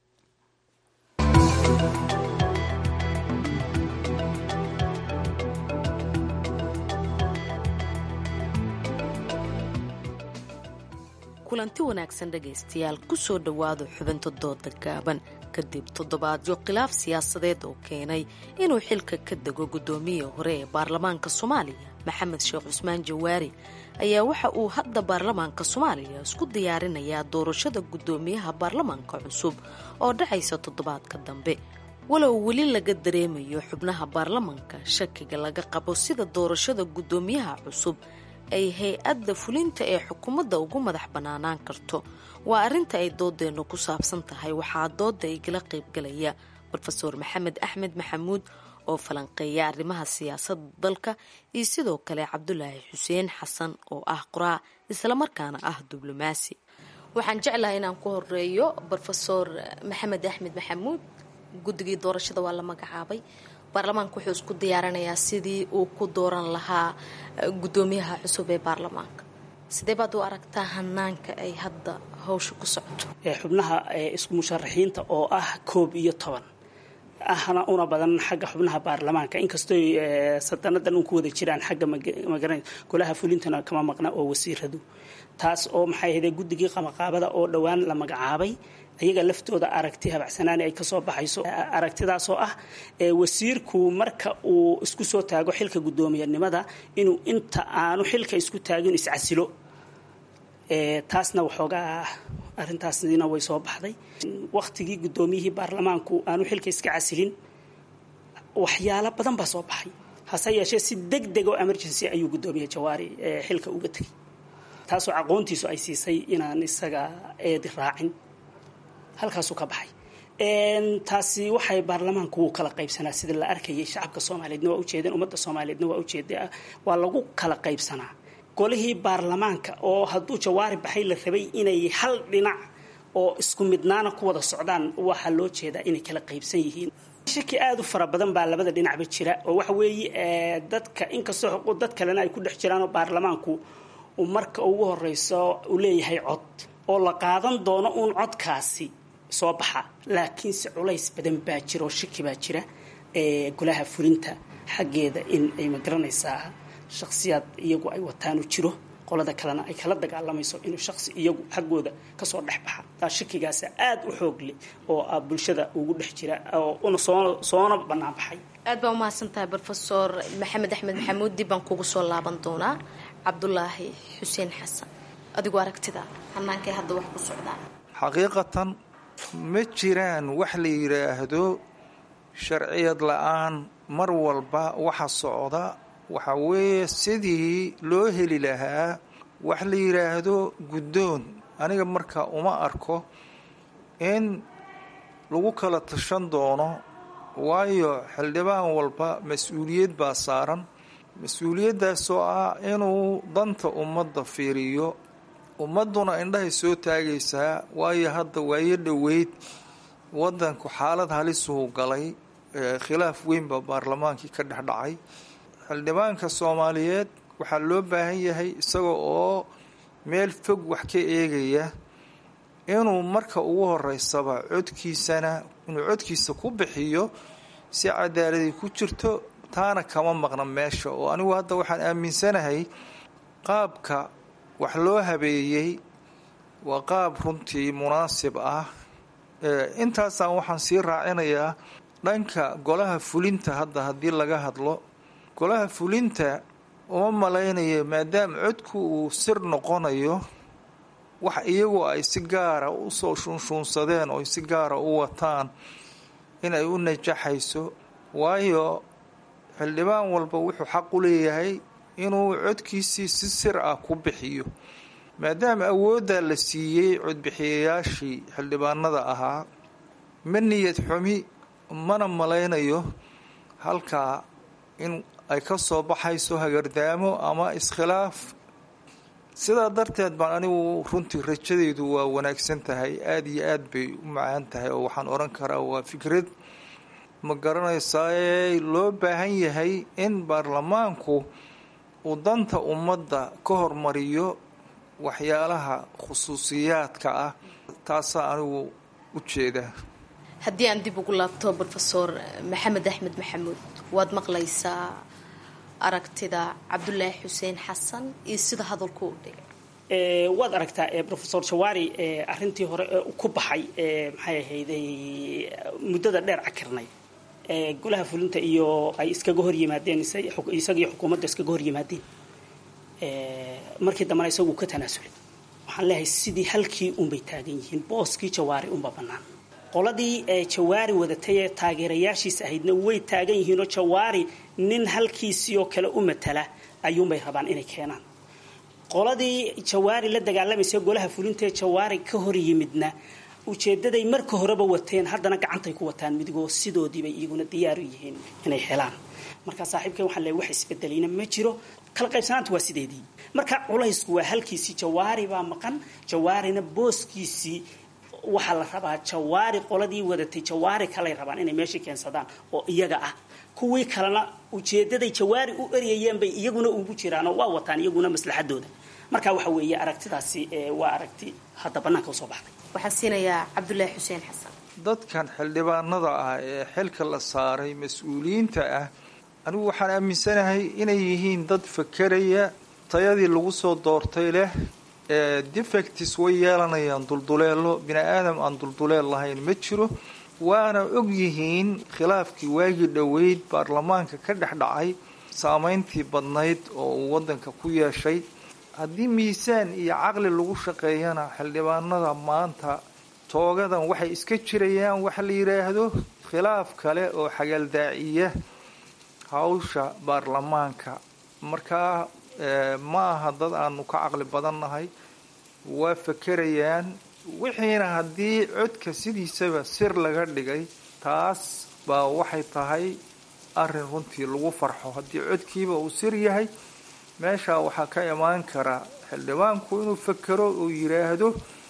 kulanti wanaagsan dhegaystayaal kusoo dhowaada xubinta dooda gaaban kadib toddobaadyo khilaaf siyaasadeed oo keenay inuu xilka ka dego guddoomiya hore ee baarlamaanka soomaaliya maxamed sheekh cusmaan jawaari ayaa waxa uu hadda baarlamaanka soomaaliya isku diyaarinayaa doorashada guddoomiyaha baarlamaanka cusub oo dhacaysa toddobaadka dambe walow weli laga dareemayo xubnaha baarlamaanka shakiga laga qabo sida doorashada guddoomiyaha cusub ay hay-adda fulinta ee xukuumadda ugu madax bannaanaan karto waa arrinta ay doodeennu ku saabsan tahay waxaa dooda igala qaybgalaya rofeor maxamed axmed maxamuud oo falanqeeya arrimaha siyaasadda dalka iyo sidoo kale cabdulaahi xuseen xasan oo ah qoraa islamarkaana ah diblomaasi waxaan jeclahay inaan ku horeeyo rofeor maxamed axmed maxamuud guddigii doorashada waa la magacaabay baarlamaanka wuxuu isku diyaarinayaa sidii uu ku dooran lahaa guddoomiyaha cusub ee baarlamaanka sidee baad u aragtaa hanaanka ay hadda hawsha ku socoto xubnaha isku musharaxiinta oo ah koob iyo toban ahna una badan xagga xubnaha baarlamaanka inkastoo sadanadan un ku wada jiraan xagga magara golaha fulintana kama maqna oo wasiiradu taas oo maxay ahayde guddigii qamaqaabada oo dhowaan la magacaabay ayaga laftooda aragti habacsanaani ay kasoo baxayso aragtidaasoo ah wasiirku marka uu isku soo taago xilka guddoomiyanimada inuu inta aanu xilka isku taagin iscasilo taasna waxoogaa arintaasina way soo baxday waktigii guddoomiyihii baarlamaanku aanu xilka iska casilin waxyaalo badan baa soo baxay hase yeeshee si deg deg oo emergency ayuu guddoomiye jawaari xilka uga tegay taasoo aqoontiisu ay siisay inaan isaga eedi raacin halkaasuu ka baxay taasi waxay baarlamaanku wuu kala qaybsanaa sida la arkayay shacabka soomaaliyeedna waa ujeedeen ummadda soomaaliyeedna waa ujeeda waa lagu kala qaybsanaa golihii baarlamaanka oo hadduu jawaari baxay la rabay inay hal dhinac oo isku midnaana ku wada socdaan waxaa loo jeedaa inay kala qaybsan yihiin shaki aada u fara badan baa labada dhinacba jira oo waxa weeye dadka inkastoo xuquuq dad kalena ay ku dhex jiraan oo baarlamaanku uu marka ugu horeyso uu leeyahay cod oo la qaadan doono uun codkaasi soo baxa laakiinse culays badan baa jira oo shaki baa jira golaha fulinta xaggeeda in ay magaranaysaa shakhsiyaad iyagu ay wataanu jiro qolada kalena ay kala dagaalamayso inuu shaqsi iyagu xaggooda kasoo dhex baxa taa shakigaasa aada u xoog leh oo a bulshada ugu dhex jira oo una soo soona bannaan baxay aad baa umahadsan tahay brofesor maxamed axmed maxamuud dib baan kugu soo laaban doonaa cabdulaahi xuseen xasan adigoo aragtida hanaankay hadda wax ku socdaan xaqiiqatan ma jiraan wax la yidhaahdo sharciyad la-aan mar walba waxa socda waxa weeye sidii loo heli lahaa wax la yidhaahdo guddoon aniga marka uma arko in lagu kala tashan doono waayo xildhibaan walba mas-uuliyad baa saaran mas-uuliyaddaasoo ah inuu danta ummadda fiiriyo ummadduna indhahay soo taagaysaa waayo hadda waayo dhoweyd waddanku xaalad halisuhu galay khilaaf weynba baarlamaankii ka dhex dhacay xildhibaanka soomaaliyeed waxaa loo baahan yahay isaga oo meel fog wax ka eegaya inuu marka ugu horeysaba codkiisana inuu codkiisa ku bixiyo si cadaaladii ku jirto taana kama maqna meesha oo anigu hadda waxaan aaminsanahay qaabka wax loo habeeyey waa qaab runtii munaasib ah intaasaan waxaan sii raacinayaa dhanka golaha fulinta hadda haddii laga hadlo golaha fulinta uma malaynayo maadaama codku uu sir noqonayo wax iyagu ay si gaara usoo shuunshuunsadeen oo si gaara u wataan inay u najaxayso waayo xildhibaan walba wuxuu xaq u leeyahay inuu codkiisii si sir ah ku bixiyo maadaama awooddaa la siiyey codbixiyayaashii xildhibaanada ahaa ma niyad xumi mana malaynayo halkaa in ay ka soo baxayso hagardaamo ama iskhilaaf sidaa darteed baan anigu runtii rajadeydu waa wanaagsan tahay aada iyo aad bay u macaan tahay oo waxaan odhan karaa waa fikrad ma garanaysaa loo baahan yahay in baarlamaanku uu danta ummadda ka hormariyo waxyaalaha khusuusiyaadka ah taasaa anigu u jeedaa haddii aan dib ugu laabto brofesor maxamed axmed maxamuud waad maqlaysaa aragtida cabdulaahi xuseen xasan iyo sida hadalku u dhigay waad aragtaa rofesor jawaari arintii hore ku baxay maxay ahayday muddada dheer cakirnay golaha fulinta iyo ay iskaga hor yimaadeen isagiyo xukuumadda iskaga hor yimaadeen markii dambena isagu ka tanaasulay waxaan leeyahay sidii halkii unbay taagan yihiin booskii jawaari unba bannaan qoladii jawaari wadatay ee taageerayaashiis ahaydna way taagan yihiinoo jawaari nin halkiisii oo kale u matala ayuunbay rabaan inay keenaan qoladii jawaari la dagaalamaysa golaha fulinta ee jawaari ka hor yimidna ujeedaday marka horeba wateen haddana gacantay ku wataan midigoo sidoodiibay iyaguna diyaaru yihiin inay helaan marka saaxiibkeen waxaan leeyahay wax isbedelayna ma jiro kala qaybsanaanta waa sideedii marka culaysku waa halkiisii jawaari baa maqan jawaarina booskiisii waxaa la rabaa jawaari qoladii wadatay jawaari kalay rabaan inay meesha keensadaan oo iyaga ah kuwii kalena ujeedaday jawaari u eryayeen bay iyaguna ugu jiraan oo waa wataan iyaguna maslaxadooda marka waxa weeye aragtidaasi waa aragti hadda bannaanka usoo baxday waxaan siinayaa cabdulaahi xuseen xasan dadkan xildhibaanada ah ee xilka la saaray mas-uuliyiinta ah anigu waxaan aaminsanahay inay yihiin dad fakeraya tayadii lagu soo doortay leh defectis way yeelanayaan dulduleelo bini aadam aan dulduleel lahayn ma jiro waana og yihiin khilaafkii waagii dhoweyd baarlamaanka ka dhex dhacay saameyntii badnayd oo uu waddanka ku yeeshay haddii miisaan iyo caqli lagu shaqeeyana xildhibaanada maanta toogadan waxay iska jirayaan waxa la yidhaahdo khilaaf kale oo xagaldaaciya hawsha baarlamaanka markaa ma aha dad aanu ka caqli badannahay waa fakerayaan wixiina haddii codka sidiisaba sir laga dhigay taas baa waxay tahay arrin runtii lagu farxo haddii codkiiba uu sir yahay meeshaa waxaa ka imaan kara xildhibaanku inuu fekero uu yidhaahdo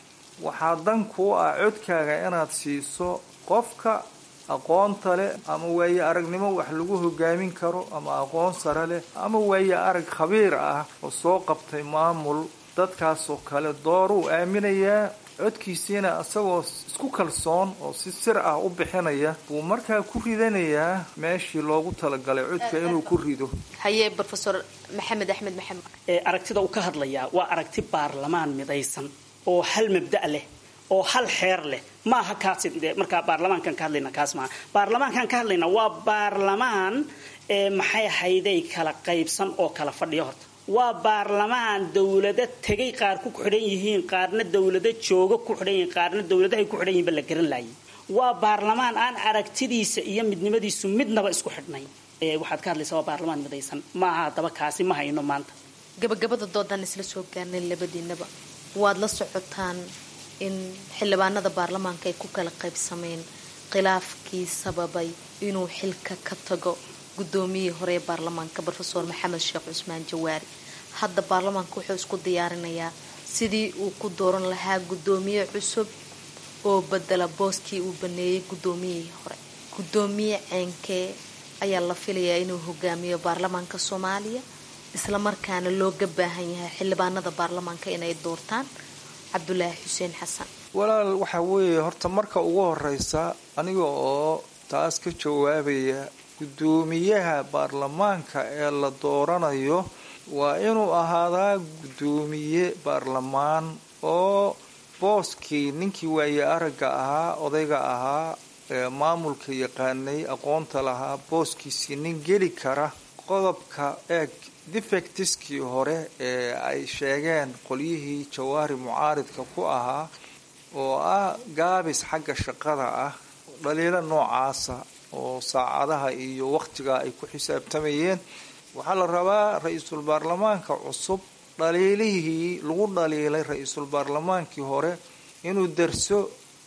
waxaa dan kuu ah codkaaga inaad siiso qofka aqoonta leh ama waaye aragnimo wax lagu hogaamin karo ama aqoon sare leh ama waaye arag khabiir ah oo soo qabtay maamul dadkaasoo kale dooruu aaminayaa codkiisiina isagoo isku kalsoon oo si sir ah u bixinaya buu markaa ku ridanayaa meeshii loogu talagalay codka inuu ku rido haye rofesor maxamed axmed maxamed aragtida uu ka hadlayaa waa aragti baarlamaan midaysan oo hal mabda' leh oo hal xeer leh maaha kaas markaa baarlamaankan ka hadlayna kaas maaha baarlamaankan ka hadlayna waa baarlamaan maxay ahayday kala qaybsan oo kala fadhiyo horta waa baarlamaan dawlado tegay qaar ku xidhan yihiin qaarna dawlado jooga ku xidhan yihiin qaarna dawladahay ku xidhan yihiin ba la garan laayay waa baarlamaan aan aragtidiisa iyo midnimadiisu midnaba isku xidhnay waxaad ka hadlaysaa waa baarlamaan midaysan maaha haddaba kaasi ma hayno maanta gabagabada doodaan isla soo gaarnay labadiinaba waad la socotaan in xildhibaanada baarlamaanka ay ku kala qaybsameen khilaafkii sababay inuu xilka ka tago guddoomiyihii hore ee baarlamaanka rofesor maxamed sheekh cusmaan jawaari hadda baarlamaanka wuxuu isku diyaarinayaa sidii uu ku dooran lahaa guddoomiye cusub oo bedela booskii uu baneeyey guddoomiyihii hore guddoomiye ceenkee ayaa la filayaa inuu hogaamiyo baarlamaanka soomaaliya islamarkaana looga baahan yahay xildhibaanada baarlamaanka inay doortaan cabdulaahi xuseen xasan walaal waxaa weeye horta marka ugu horeysa aniga oo taas ka jawaabaya guddoomiyaha baarlamaanka ee la dooranayo waa inuu ahaadaa guddoomiye baarlamaan oo booskii ninkii waaye aragga ahaa odayga ahaa ee maamulka yaqaanay aqoonta lahaa booskiisii nin geli kara qodobka eeg defectiskii hore ee ay sheegeen qolyihii jawaari mucaaridka ku ahaa oo ah gaabis xagga shaqada ah dhaliilo noocaasa oo saacadaha iyo wakhtiga ay ku xisaabtamayeen waxaa la rabaa ra-iisul baarlamaanka cusub dhaliilihii lagu dhaliilay ra-iisul baarlamaankii hore inuu darso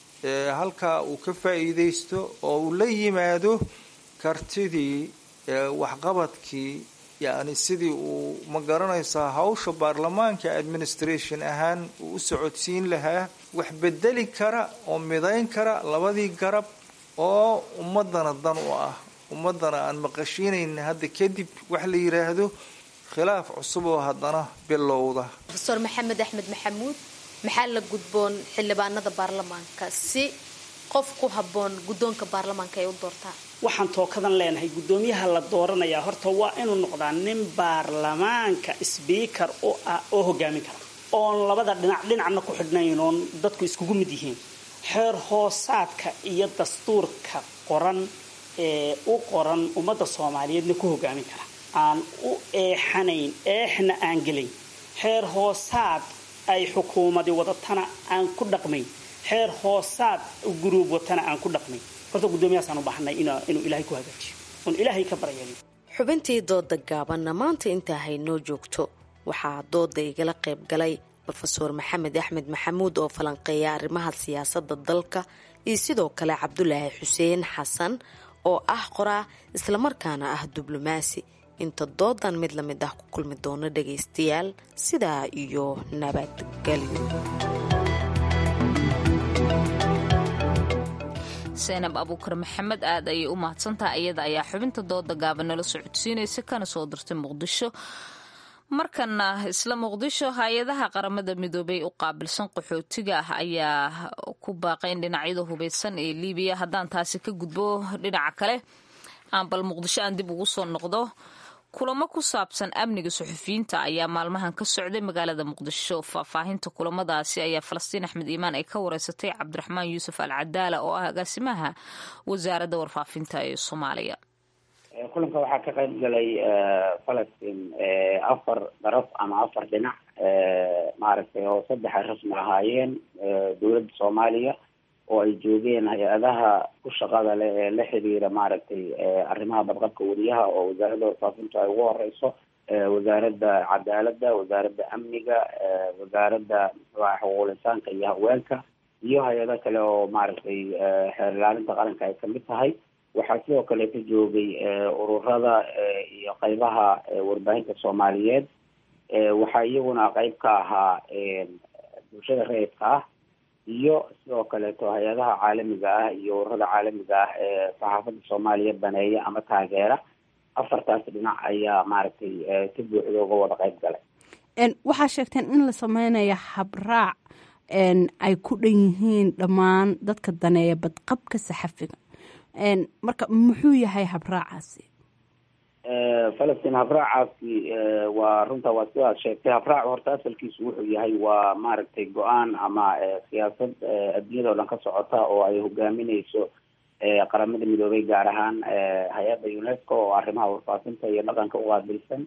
halkaa uu ka faa-iideysto oo uu la yimaado kartidii waxqabadkii yacni sidii uu ma garanaysaa hawsha baarlamaanka administration ahaan uu u socodsiin lahaa wax bedeli kara oo midayn kara labadii garab oo ummadana dan u ah ummadana aan maqashiinayna hadda kadib wax la yiraahdo khilaaf cusub oo haddana bilowda rofesor maxamed axmed maxamuud maxaa la gudboon xildhibaanada baarlamaanka si qof ku habboon guddoonka baarlamaanka ay u doortaan waxaan tookadan leenahay guddoomiyaha la dooranayaa horta waa inuu noqdaa nin baarlamaanka sbiikar u ah oo hogaamin kara oon labada dhinac dhinacna ku xidhnayn oon dadku iskugu mid yihiin xeer hoosaadka iyo dastuurka qoran ee u qoran ummadda soomaaliyeedna ku hogaamin kara aan u eexanayn eexna aan gelayn xeer hoosaad ay xukuumadi wadatana aan ku dhaqmayn xeer hoosaad guruub watana aan ku dhaqmayn horta guddoomiyahaasaan u baahanay inuu ilaahay ku hagaajiyo oon ilaahay ka baryeelin xubintii dooda gaabanna maanta intaa haynoo joogto waxaa dooda igala qayb galay rofeor maxamed axmed maxamuud oo falanqeeya arrimaha siyaasadda dalka iyo sidoo kale cabdulaahi xuseen xasan oo ah qoraa islamarkaana ah diblomaasi inta doodan mid la mid ah ku kulmi doono dhagaystayaal sidaa iyo nabadgelyo seenab abuukar maxamed aad ayay u mahadsantaha iyada ayaa xubinta dooda gaaban nala socodsiinaysa kana soo dirtay muqdisho markana isla muqdisho hay-adaha qaramada midoobay u qaabilsan qaxootiga ah ayaa ku baaqayn dhinacyada hubeysan ee liibiya haddaan taasi ka gudbo dhinaca kale aan bal muqdisho aan dib ugu soo noqdo kulamo ku saabsan amniga suxufiyiinta ayaa maalmahan ka socday magaalada muqdisho faahfaahinta kulamadaasi ayaa falastiin axmed iimaan ay ka wareysatay cabdiraxmaan yuusuf al cadaala oo ah agaasimaha wasaaradda warfaafinta ee soomaaliya kulanka waxaa ka qayb galay falastiin afar daraf ama afar dhinac maaragtay oo saddex ay rasmi ahaayeen dowladda soomaaliya oo ay joogeen hay-adaha ku shaqada leh ee la xiriira maaragtay arrimaha badqabka weriyaha oo wasaaradda warfaafinta ay ugu horeyso wasaaradda cadaaladda wasaaradda amniga wasaaradda muxuaha xuquuqul insaanka iyo haweenka iyo hay-ado kale oo maaragtay xeer ilaalinta qaranka ay kamid tahay waxaa sidoo kale ka joogay ururada iyo qeybaha warbaahinta soomaaliyeed waxaa iyaguna qeyb ka ahaa bulshada rayidka ah iyo sidoo kaleeto hay-adaha caalamiga ah iyo ururada caalamiga ah ee saxaafadda soomaaliya baneeya ama taageera afartaas dhinac ayaa maaragtay si buuxda uga wada qeyb galay waxaa sheegteen in la sameynayo habraac ay ku dhan yihiin dhammaan dadka daneeya badqabka saxafiga marka muxuu yahay habraacaasi falastiin habraacaasi waa runta waa sidaad sheegtay habraac horta asalkiisu wuxuu yahay waa maaragtay go-aan ama siyaasad adduunyada o dhan ka socota oo ay hogaamineyso qaramada midoobay gaar ahaan hay-adda unesco oo arrimaha warfaafinta iyo dhaqanka u qaabilsan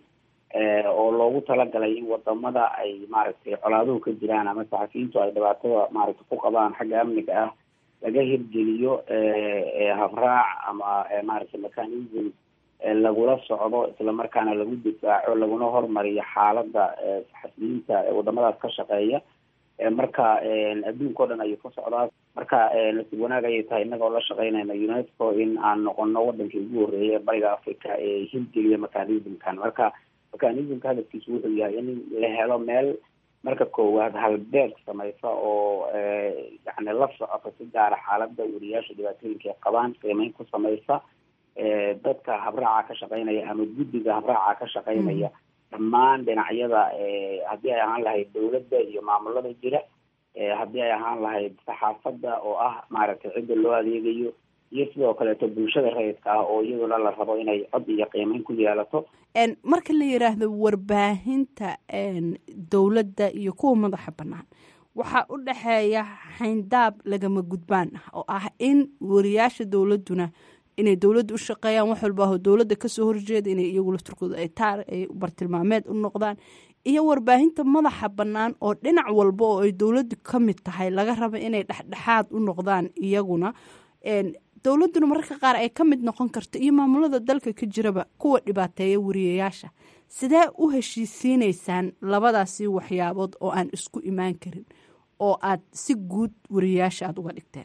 oo loogu talagalay in wadamada ay maaragtay colaaduhu ka jiraan ama saxafiyiintu ay dhibaatada maaragtay ku qabaan xagga amniga ah laga hirgeliyo habraac ama maaragtay mechanism lagula socdo islamarkaana lagu difaaco laguna hormariyo xaalada saxafiyiinta wadamadaas ka shaqeeya marka adduunka o dhan ayuu ka socdaa marka nasiib wanaag ayay tahay innaga oo la shaqeynayna unesco in aan noqono wadankii ugu horreeyay ee bariga africa ee hirgeliya mechanismkan marka mechanismka hadafkiisu wuxuu yahay in la helo meel marka koowaad halbeeg samaysa oo yani la socota si gaara xaalada weriyaasha dhibaatooyinka ay qabaan qiimeyn ku samaysa dadka habraaca ka shaqeynaya ama guddiga habraaca ka shaqeynaya dhammaan dhinacyada haddii ay ahaan lahayd dawladda iyo maamulada jira haddii ay ahaan lahayd saxaafadda oo ah maaragtay cidda loo adeegayo iyo sidoo kaleeto bulshada rayidka ah oo iyaduna la rabo inay cod iyo qiimeyn ku yeelato marka la yiraahdo warbaahinta dowladda iyo kuwa madaxa bannaan waxaa u dhexeeya xayndaab lagama gudbaan ah oo ah in wariyaasha dowladduna inay dowladda u shaqeeyaan wax walba aho dowladda kasoo horjeeda inay iyagu lafturkooda ay taar ay bartilmaameed u noqdaan iyo warbaahinta madaxa bannaan oo dhinac walba oo ay dowladdu ka mid tahay laga raba inay dhexdhexaad u noqdaan iyaguna dowladduna mararka qaar ay ka mid noqon karto iyo maamulada dalka ka jiraba kuwa dhibaateeya wariyayaasha sidee u heshiisiineysaan labadaasi waxyaabood oo aan isku imaan karin oo aad si guud wariyayaasha aada uga dhigteen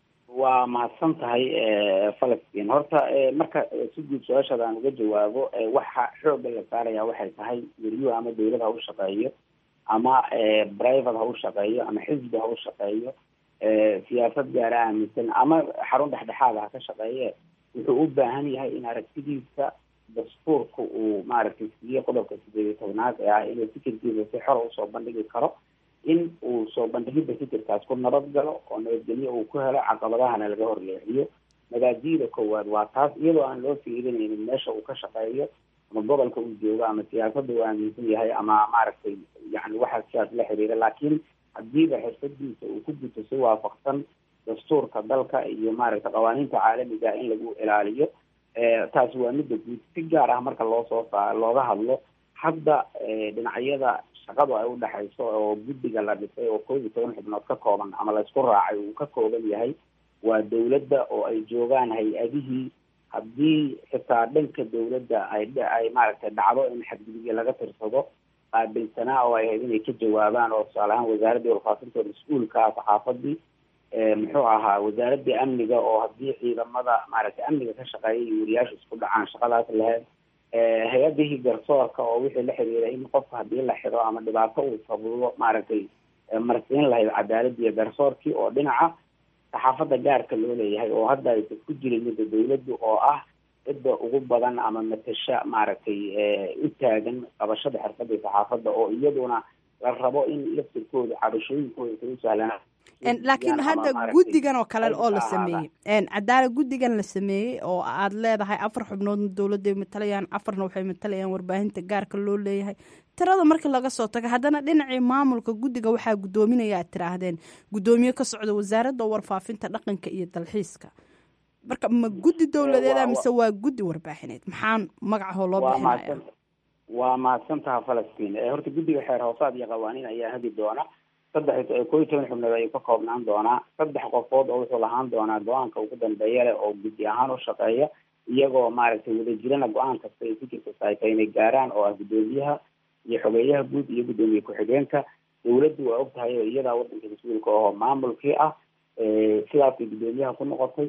waa mahadsan tahay falastiin horta marka si guud su-aashaada aan uga jawaabo waxa xooga la saaraya waxay tahay weriyuhu ama dawlad ha u shaqeeyo ama private ha u shaqeeyo ama xisbi ha u shaqeeyo siyaasad gaara aaminsan ama xarun dhexdhexaada ha ka shaqeeye wuxuu u baahan yahay in aragtidiisa dastuurka uu maaragtay siiyey qodobka sideed iyo tobnaad ee ah inuu fikirkiisa si xora usoo bandhigi karo in uu soo bandhigidda fikirkaas ku nabad galo oo nabadgelyo uu ku helo caqabadahana laga horleexiyo mabaadi'da koowaad waa taas iyadoo aan loo fiirinaynin meesha uu ka shaqeeyo ama gobolka uu joogo ama siyaasadda uu aaminsan yahay ama maaragtay yani waxa sidaas la xiriira laakiin hadiiba xirfadiisa uu ku guto si waafaqsan dastuurka dalka iyo maaragtay qawaaniinta caalamiga in lagu ilaaliyo taasi waa midda guud si gaar ah marka loo soo saa looga hadlo hadda dhinacyada shaqadu ay udhexayso oo guddiga la dhisay oo koob iyo toban xubnood ka kooban ama laysku raacay uu ka kooban yahay waa dawladda oo ay joogaan hay-adihii haddii xitaa dhanka dawladda ay ay maaragtay dhacdo in xadgudubyo laga tirsado qaabilsanaa oo ay ahayd inay ka jawaabaan oo tusaale ahaan wasaaraddii warfaafinta mas-uulka ah saxaafadii muxuu ahaa wasaaraddii amniga oo haddii ciidamada maaragtay amniga ka shaqeeya iyo wariyaasha isku dhacaan shaqadaas lahayd hay-adihii garsoorka oo wixii la xiriira in qofka haddii la xiro ama dhibaato uu sabubo maaragtay marsiin lahayd cadaaladda iyo garsoorkii oo dhinaca saxaafadda gaarka loo leeyahay oo hadda aysan ku jirin midda dawladdu oo ah cidda ugu badan ama matasha maaragtay u taagan qabashada xirfadda saxaafadda oo iyaduna la rabo in laftirkooda cabashooyinkooda isa u sahlanaa laakiin hadda guddigan oo kale oo la sameeyey cadaala guddigan la sameeyey oo aad leedahay afar xubnoodna dowladday matalayaan afarna waxay matalayaan warbaahinta gaarka loo leeyahay tirada marka laga soo tago haddana dhinacii maamulka guddiga waxaa guddoominaya aad tiraahdeen guddoomiye ka socda wasaaradda warfaafinta dhaqanka iyo dalxiiska marka ma guddi dowladeeda mise waa guddi warbaaxineed maxaan magacahoo loo bixinaya waa mahadsantaha falastiin horta guddiga xeer hoosaad iyo qawaaniin ayaa hagi doona saddex koo iyo toban xubnood ayuu ka koobnaan doonaa saddex qofood oo wuxuu lahaan doonaa go-aanka ugu dambeeya leh oo guddi ahaan u shaqeeya iyagoo maaragtay wadajirana go-aan kasta iyo fikir kasta ay tahay inay gaaraan oo ah guddoomiyaha iyo xogeeyaha guud iyo guddoomiye ku-xigeenka dawladdu waa og tahay oo iyadaa wadanka mas-uulka ahoo maamulkii ah sidaasay guddoomiyaha ku noqotay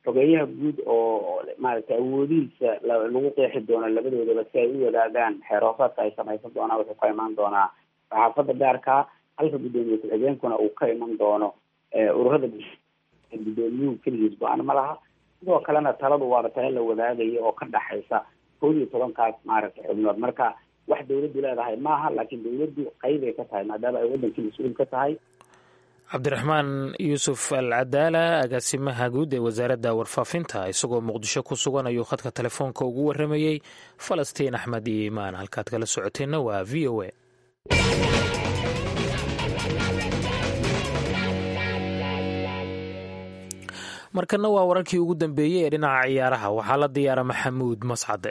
xogeeyaha guud oo maaragtay awoodihiisa lagu qeexi doono labadoodaba si ay u wadaagaan xeeroosaadka ay samaysan doonaan wuxuu ka imaan doonaa saxaafadda gaarka halka guddoomiye ku-xigeenkuna uu ka iman doono ururada guddoomiyuhu keligiis go-aan ma laha sidoo kalena taladu waaba tala la wadaagaya oo ka dhaxaysa kood iyo tobankaas maaragtay xubnood marka wax dawladdu leedahay maaha laakiin dawladdu qeybay ka tahay maadaama ay waddankii mas-uul ka tahay cabdiraxmaan yuusuf al cadaala agaasimaha guud ee wasaaradda warfaafinta isagoo muqdisho ku sugan ayuu khadka telefoonka ugu waramayey falastiin axmed iyo imaan halkaad kala socoteenna waa v o a markana waa wararkii ugu dambeeyey ee dhinaca ciyaaraha waxaa la diyaara maxamuud mascade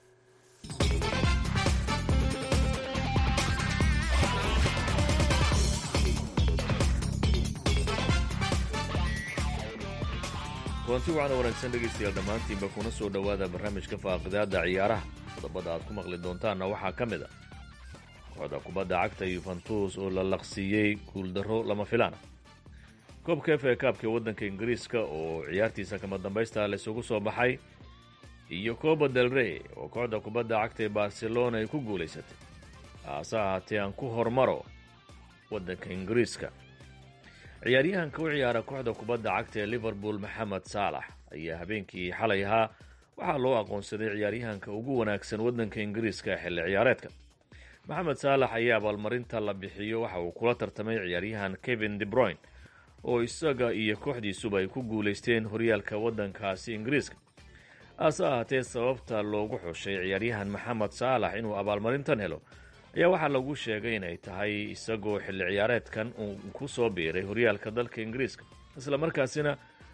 kulanti waxaana wanaagsan dhegaystayaal dhammaantiinba kuna soo dhowaada barnaamijka faaqidaada ciyaaraha qodobada aad ku maqli doontaanna waxaa ka mid a kooxda kubadda cagta yuventus oo la laqsiiyey guuldarro lama filaana koobka f a kaabka waddanka ingiriiska oo ciyaartiisa kama dambaysta laysugu soo baxay iyo coba del rey oo kooxda kubadda cagta ee barcelona ay ku guulaysatay haase ahaatee aan ku hormaro waddanka ingiriiska ciyaaryahanka u ciyaara kooxda kubadda cagta ee liverpool maxamed saalax ayaa habeenkii xalay ahaa waxaa loo aqoonsaday ciyaaryahanka ugu wanaagsan waddanka ingiriiska xilli ciyaareedka maxamed saalax ayaa abaalmarinta la bixiyo waxa uu kula tartamay ciyaaryahan kevin debroyn oo isaga iyo kooxdiisuba ay ku guulaysteen horyaalka waddankaasi ingiriiska haase ahaatee sababta loogu xushay ciyaaryahan maxamed saalax inuu abaalmarintan helo ayaa waxaa lagu sheegay inay tahay isagoo xilli ciyaareedkan uu ku soo biiray horyaalka dalka ingiriiska isla markaasina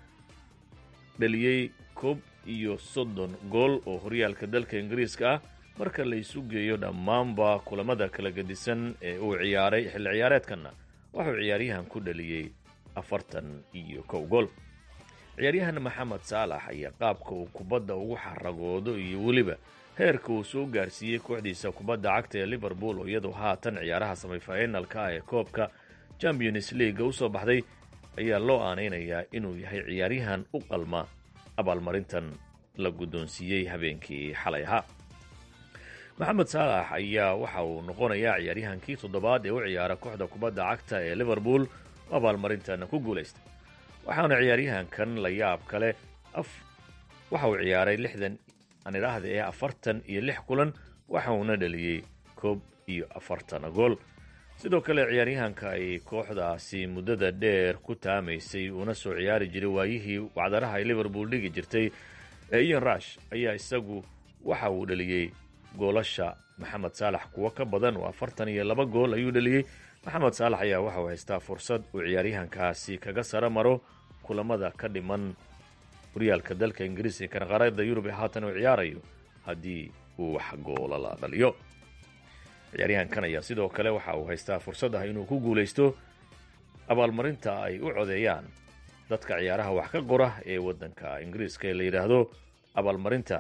dhaliyey koob iyo soddon gool oo horyaalka dalka ingiriiska ah marka la isu geeyo dhammaanba kulamada kala gedisan ee uu ciyaaray xilli ciyaareedkanna wuxuu ciyaaryahan ku dhaliyey afartan iyo kow gool ciyaaryahan maxamed saalax ayaa qaabka uu kubadda ugu xaragoodo iyo weliba heerka uu soo gaarsiiyey kooxdiisa kubadda cagta ee liverpool oo iyadoo haatan ciyaaraha semifinalka ah ee koobka champions leaga u soo baxday ayaa loo aanaynayaa inuu yahay ciyaaryahan u qalma abaalmarintan la guddoonsiiyey habeenkii xalay ahaa maxamed saalax ayaa waxa uu noqonayaa ciyaaryahankii toddobaad ee u ciyaara kooxda kubadda cagta ee liverpool oo abaalmarintan ku guulaystay waxaana ciyaaryahankan la yaab kale waxa uu ciyaaray lixdan aan idhaahda ee afartan iyo lix kulan waxa uuna dhaliyey koob iyo afartan gool sidoo kale ciyaaryahanka ay kooxdaasi muddada dheer ku taamaysay uuna soo ciyaari jiray waayihii wacdaraha ay liverpool dhigi jirtay ee ian rush ayaa isagu waxa uu dhaliyey goolasha maxamed saalax kuwo ka badan oo afartan iyo laba gool ayuu dhaliyey maxamed saalax ayaa waxauu haystaa fursad uu ciyaaryahankaasi kaga sara maro kulamada ka dhiman horyaalka dalka ingiriis ee kanqaarada yurub ee haatan uu ciyaarayo haddii uu wax goola la dhaliyo ciyaaryahankan ayaa sidoo kale waxa uu haystaa fursad ah inuu ku guulaysto abaalmarinta ay u codeeyaan dadka ciyaaraha wax ka qora ee waddanka ingiriiska ee la yidhaahdo abaalmarinta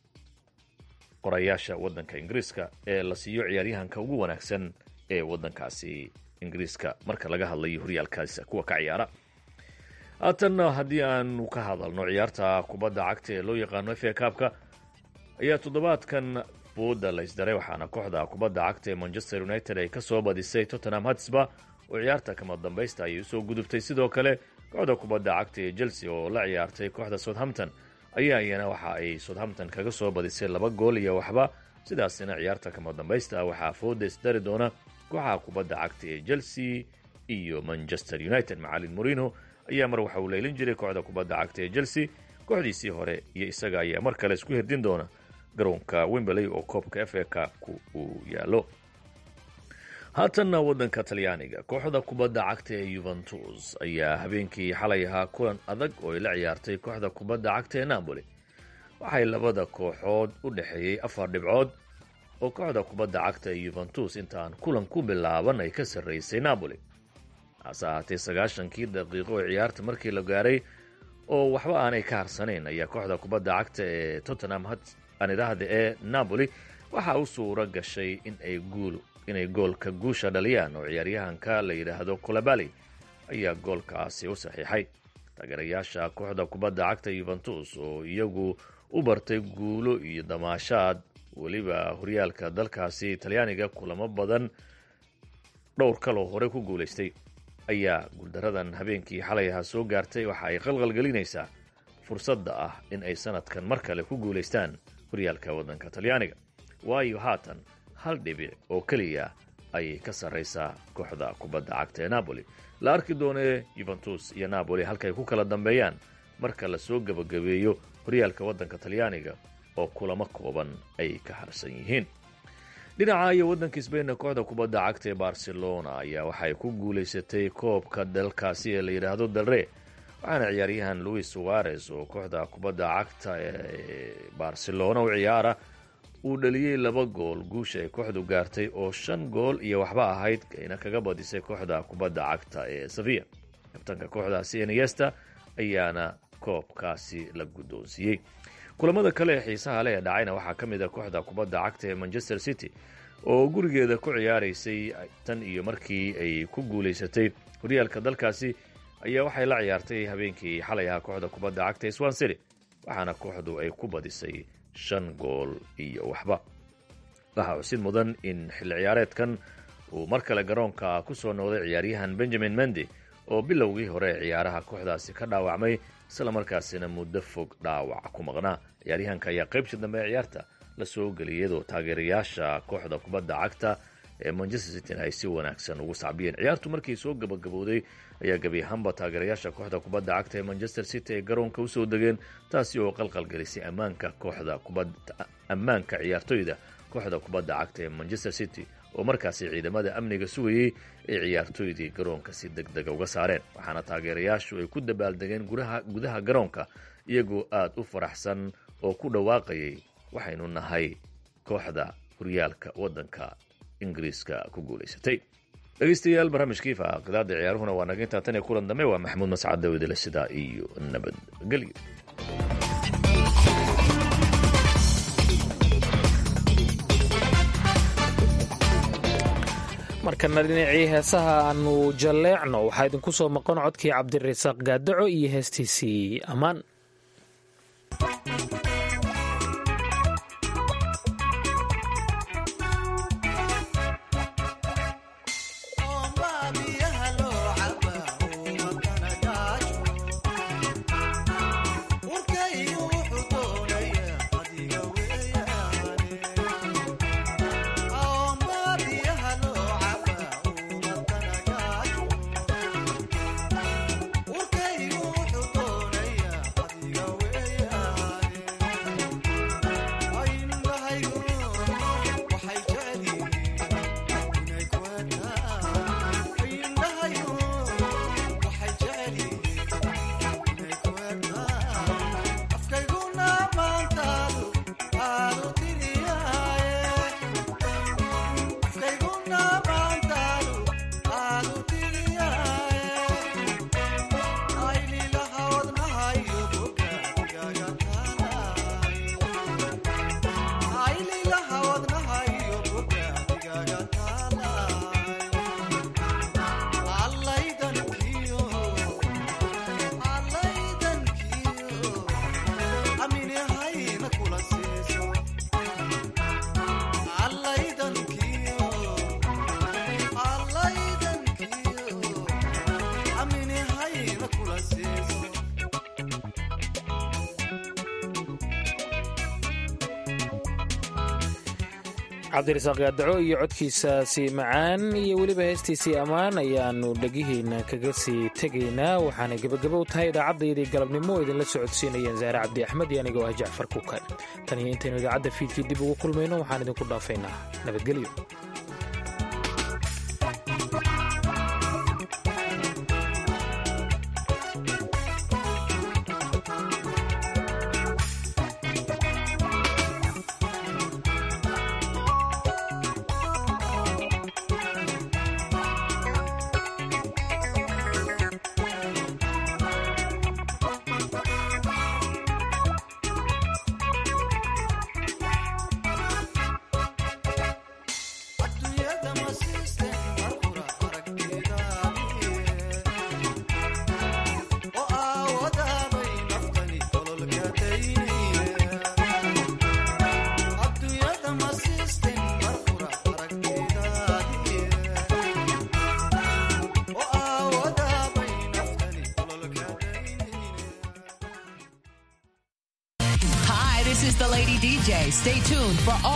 qorayaasha waddanka ingiriiska ee la siiyo ciyaaryahanka ugu wanaagsan ee waddankaasi ingiriiska marka laga hadlayo horyaalkaas kuwa ka ciyaara haatanna haddii aanu ka hadalno ciyaarta kubadda cagta ee loo yaqaano f a kaabka ayaa toddobaadkan booda la isdaray waxaana kooxda kubadda cagta ee manchester united ay ka soo badisay tottenham hatsba oo ciyaarta kama dambaysta ayay usoo gudubtay sidoo kale kooxda kubadda cagta ee chelsea oo la ciyaartay kooxda southampton ayaa iyana waxa ay southampton kaga soo badisay laba gool iyo waxba sidaasina ciyaarta kama dambaysta waxaa fooda isdari doona kooxaha kubadda cagta ee chelsea iyo manchester united macalin morino ayaa mar waxa uu leylin jiray kooxda kubadda cagta ee chelsea kooxdiisii hore iyo isaga ayaa mar kale isku hirdin doona garoonka wemberley oo koobka f a kaabku uu yaallo haatanna waddanka talyaaniga kooxda kubadda cagta ee yuventus ayaa habeenkii xalay ahaa kulan adag oo ay la ciyaartay kooxda kubadda cagta ee napoli waxay labada kooxood u dhexeeyey afar dhibcood oo kooxda kubadda cagta ee yuventus intaan kulan ku bilaaban ay ka sarraysay napoli hase ahaatee sagaashankii daqiiqo ee ciyaarta markii la gaaray oo waxba aanay ka harsanayn ayaa kooxda kubadda cagta ee tottenham aan idhaahda ee napoli waxaa u suuro gashay in ay guul inay goolka guusha dhaliyaan oo ciyaaryahanka la yidhaahdo colabali ayaa goolkaasi u saxiixay taageerayaasha kooxda kubadda cagta yuventus oo iyagu u bartay guulo iyo damaashaad weliba horyaalka dalkaasi talyaaniga kulamo badan dhowr kaloo hore ku guulaystay ayaa guuldaradan habeenkii xalay ahaa soo gaartay waxa ay qalqalgelinaysaa fursadda ah in ay sanadkan mar kale ku guulaystaan horyaalka waddanka talyaaniga waayo haatan hal dhibic oo keliya ayay ka sarraysaa kooxda kubadda cagta ee napoli la arki doonee yuventus iyo napoli halkaay ku kala dambeeyaan marka la soo gebagabeeyo horyaalka waddanka talyaaniga oo kulamo kooban ay ka harsan yihiin dhinaca iyo waddanka sbainna kooxda kubadda cagta ee barcelona ayaa waxay ku guulaysatay koobka dalkaasi ee la yidhaahdo dalre waxaana ciyaaryahan louis suarez oo kooxda kubadda cagta ee barcelona u ciyaara uu dhaliyey laba gool guusha ay kooxdu gaartay oo shan gool iyo waxba ahayd ayna kaga badisay kooxda kubadda cagta ee saviya kabtanka kooxdaasi eniesta ayaana koobkaasi la guddoonsiiyey kulamada kale ee xiisaha leh ee dhacayna waxaa ka mid a kooxda kubadda cagta ee manchester city oo gurigeeda ku ciyaaraysay tan iyo markii ay ku guulaysatay horyaalka dalkaasi ayaa waxay la ciyaartay habeenkii xalay ahaa kooxda kubadda cagta ee swan city waxaana kooxdu ay ku badisay shan gool iyo waxba waxaa cusid mudan in xilli ciyaareedkan uu mar kale garoonka ku soo noqday ciyaaryahan benjamin mendi oo bilowgii hore ee ciyaaraha kooxdaasi ka dhaawacmay isla markaasina muddo fog dhaawac ku maqnaa ciyaaryahanka ayaa qaybtii dambe ee ciyaarta la soo geliyay iyadoo taageerayaasha kooxda kubadda cagta ee manchester cityn ay si wanaagsan ugu sacbiyeen ciyaartu markii soo gabagabowday ayaa gebi ahaanba taageerayaasha kooxda kubadda cagta ee manchester city ay garoonka usoo degeen taasi oo qalqalgelisay ammaanka kooxda ammaanka ciyaartoyda kooxda kubadda cagta ee manchester city oo markaasi ciidamada amniga sugayey ay ciyaartoydii garoonka si deg dega uga saareen waxaana taageerayaashu ay ku dabaaldegeen gudaha garoonka iyagoo aad u faraxsan oo ku dhawaaqayay waxaynu nahay kooxda horyaalka waddanka ingiriiska ku guulaysatay dhegeystayaal barnaamijkii faaqidaada ciyaaruhuna waa naga intaa tan iyo kulan dambe waa maxamuud mascad dawidale sidaa iyo nabadgelyo markana dhinacii heesaha aanu jalleecno waxaa idinku soo maqan codkii cabdirasaaq gaadaco iyo heestiisii ammaan cabdirasaaq gaadaco iyo codkiisaasi macaan iyo weliba heestiisii ammaan ayaannu dhegihiina kaga sii tegaynaa waxaanay gebagabo u tahay idaacaddayadii galabnimo oo idinla socodsiinayeen zaare cabdi axmed iyo anigoo ah jacfar kukan tan iyo intaynu idaacadda fiidkii dib ugu kulmayno waxaan idinku dhaafaynaa nabadgelyo Stay tuned for all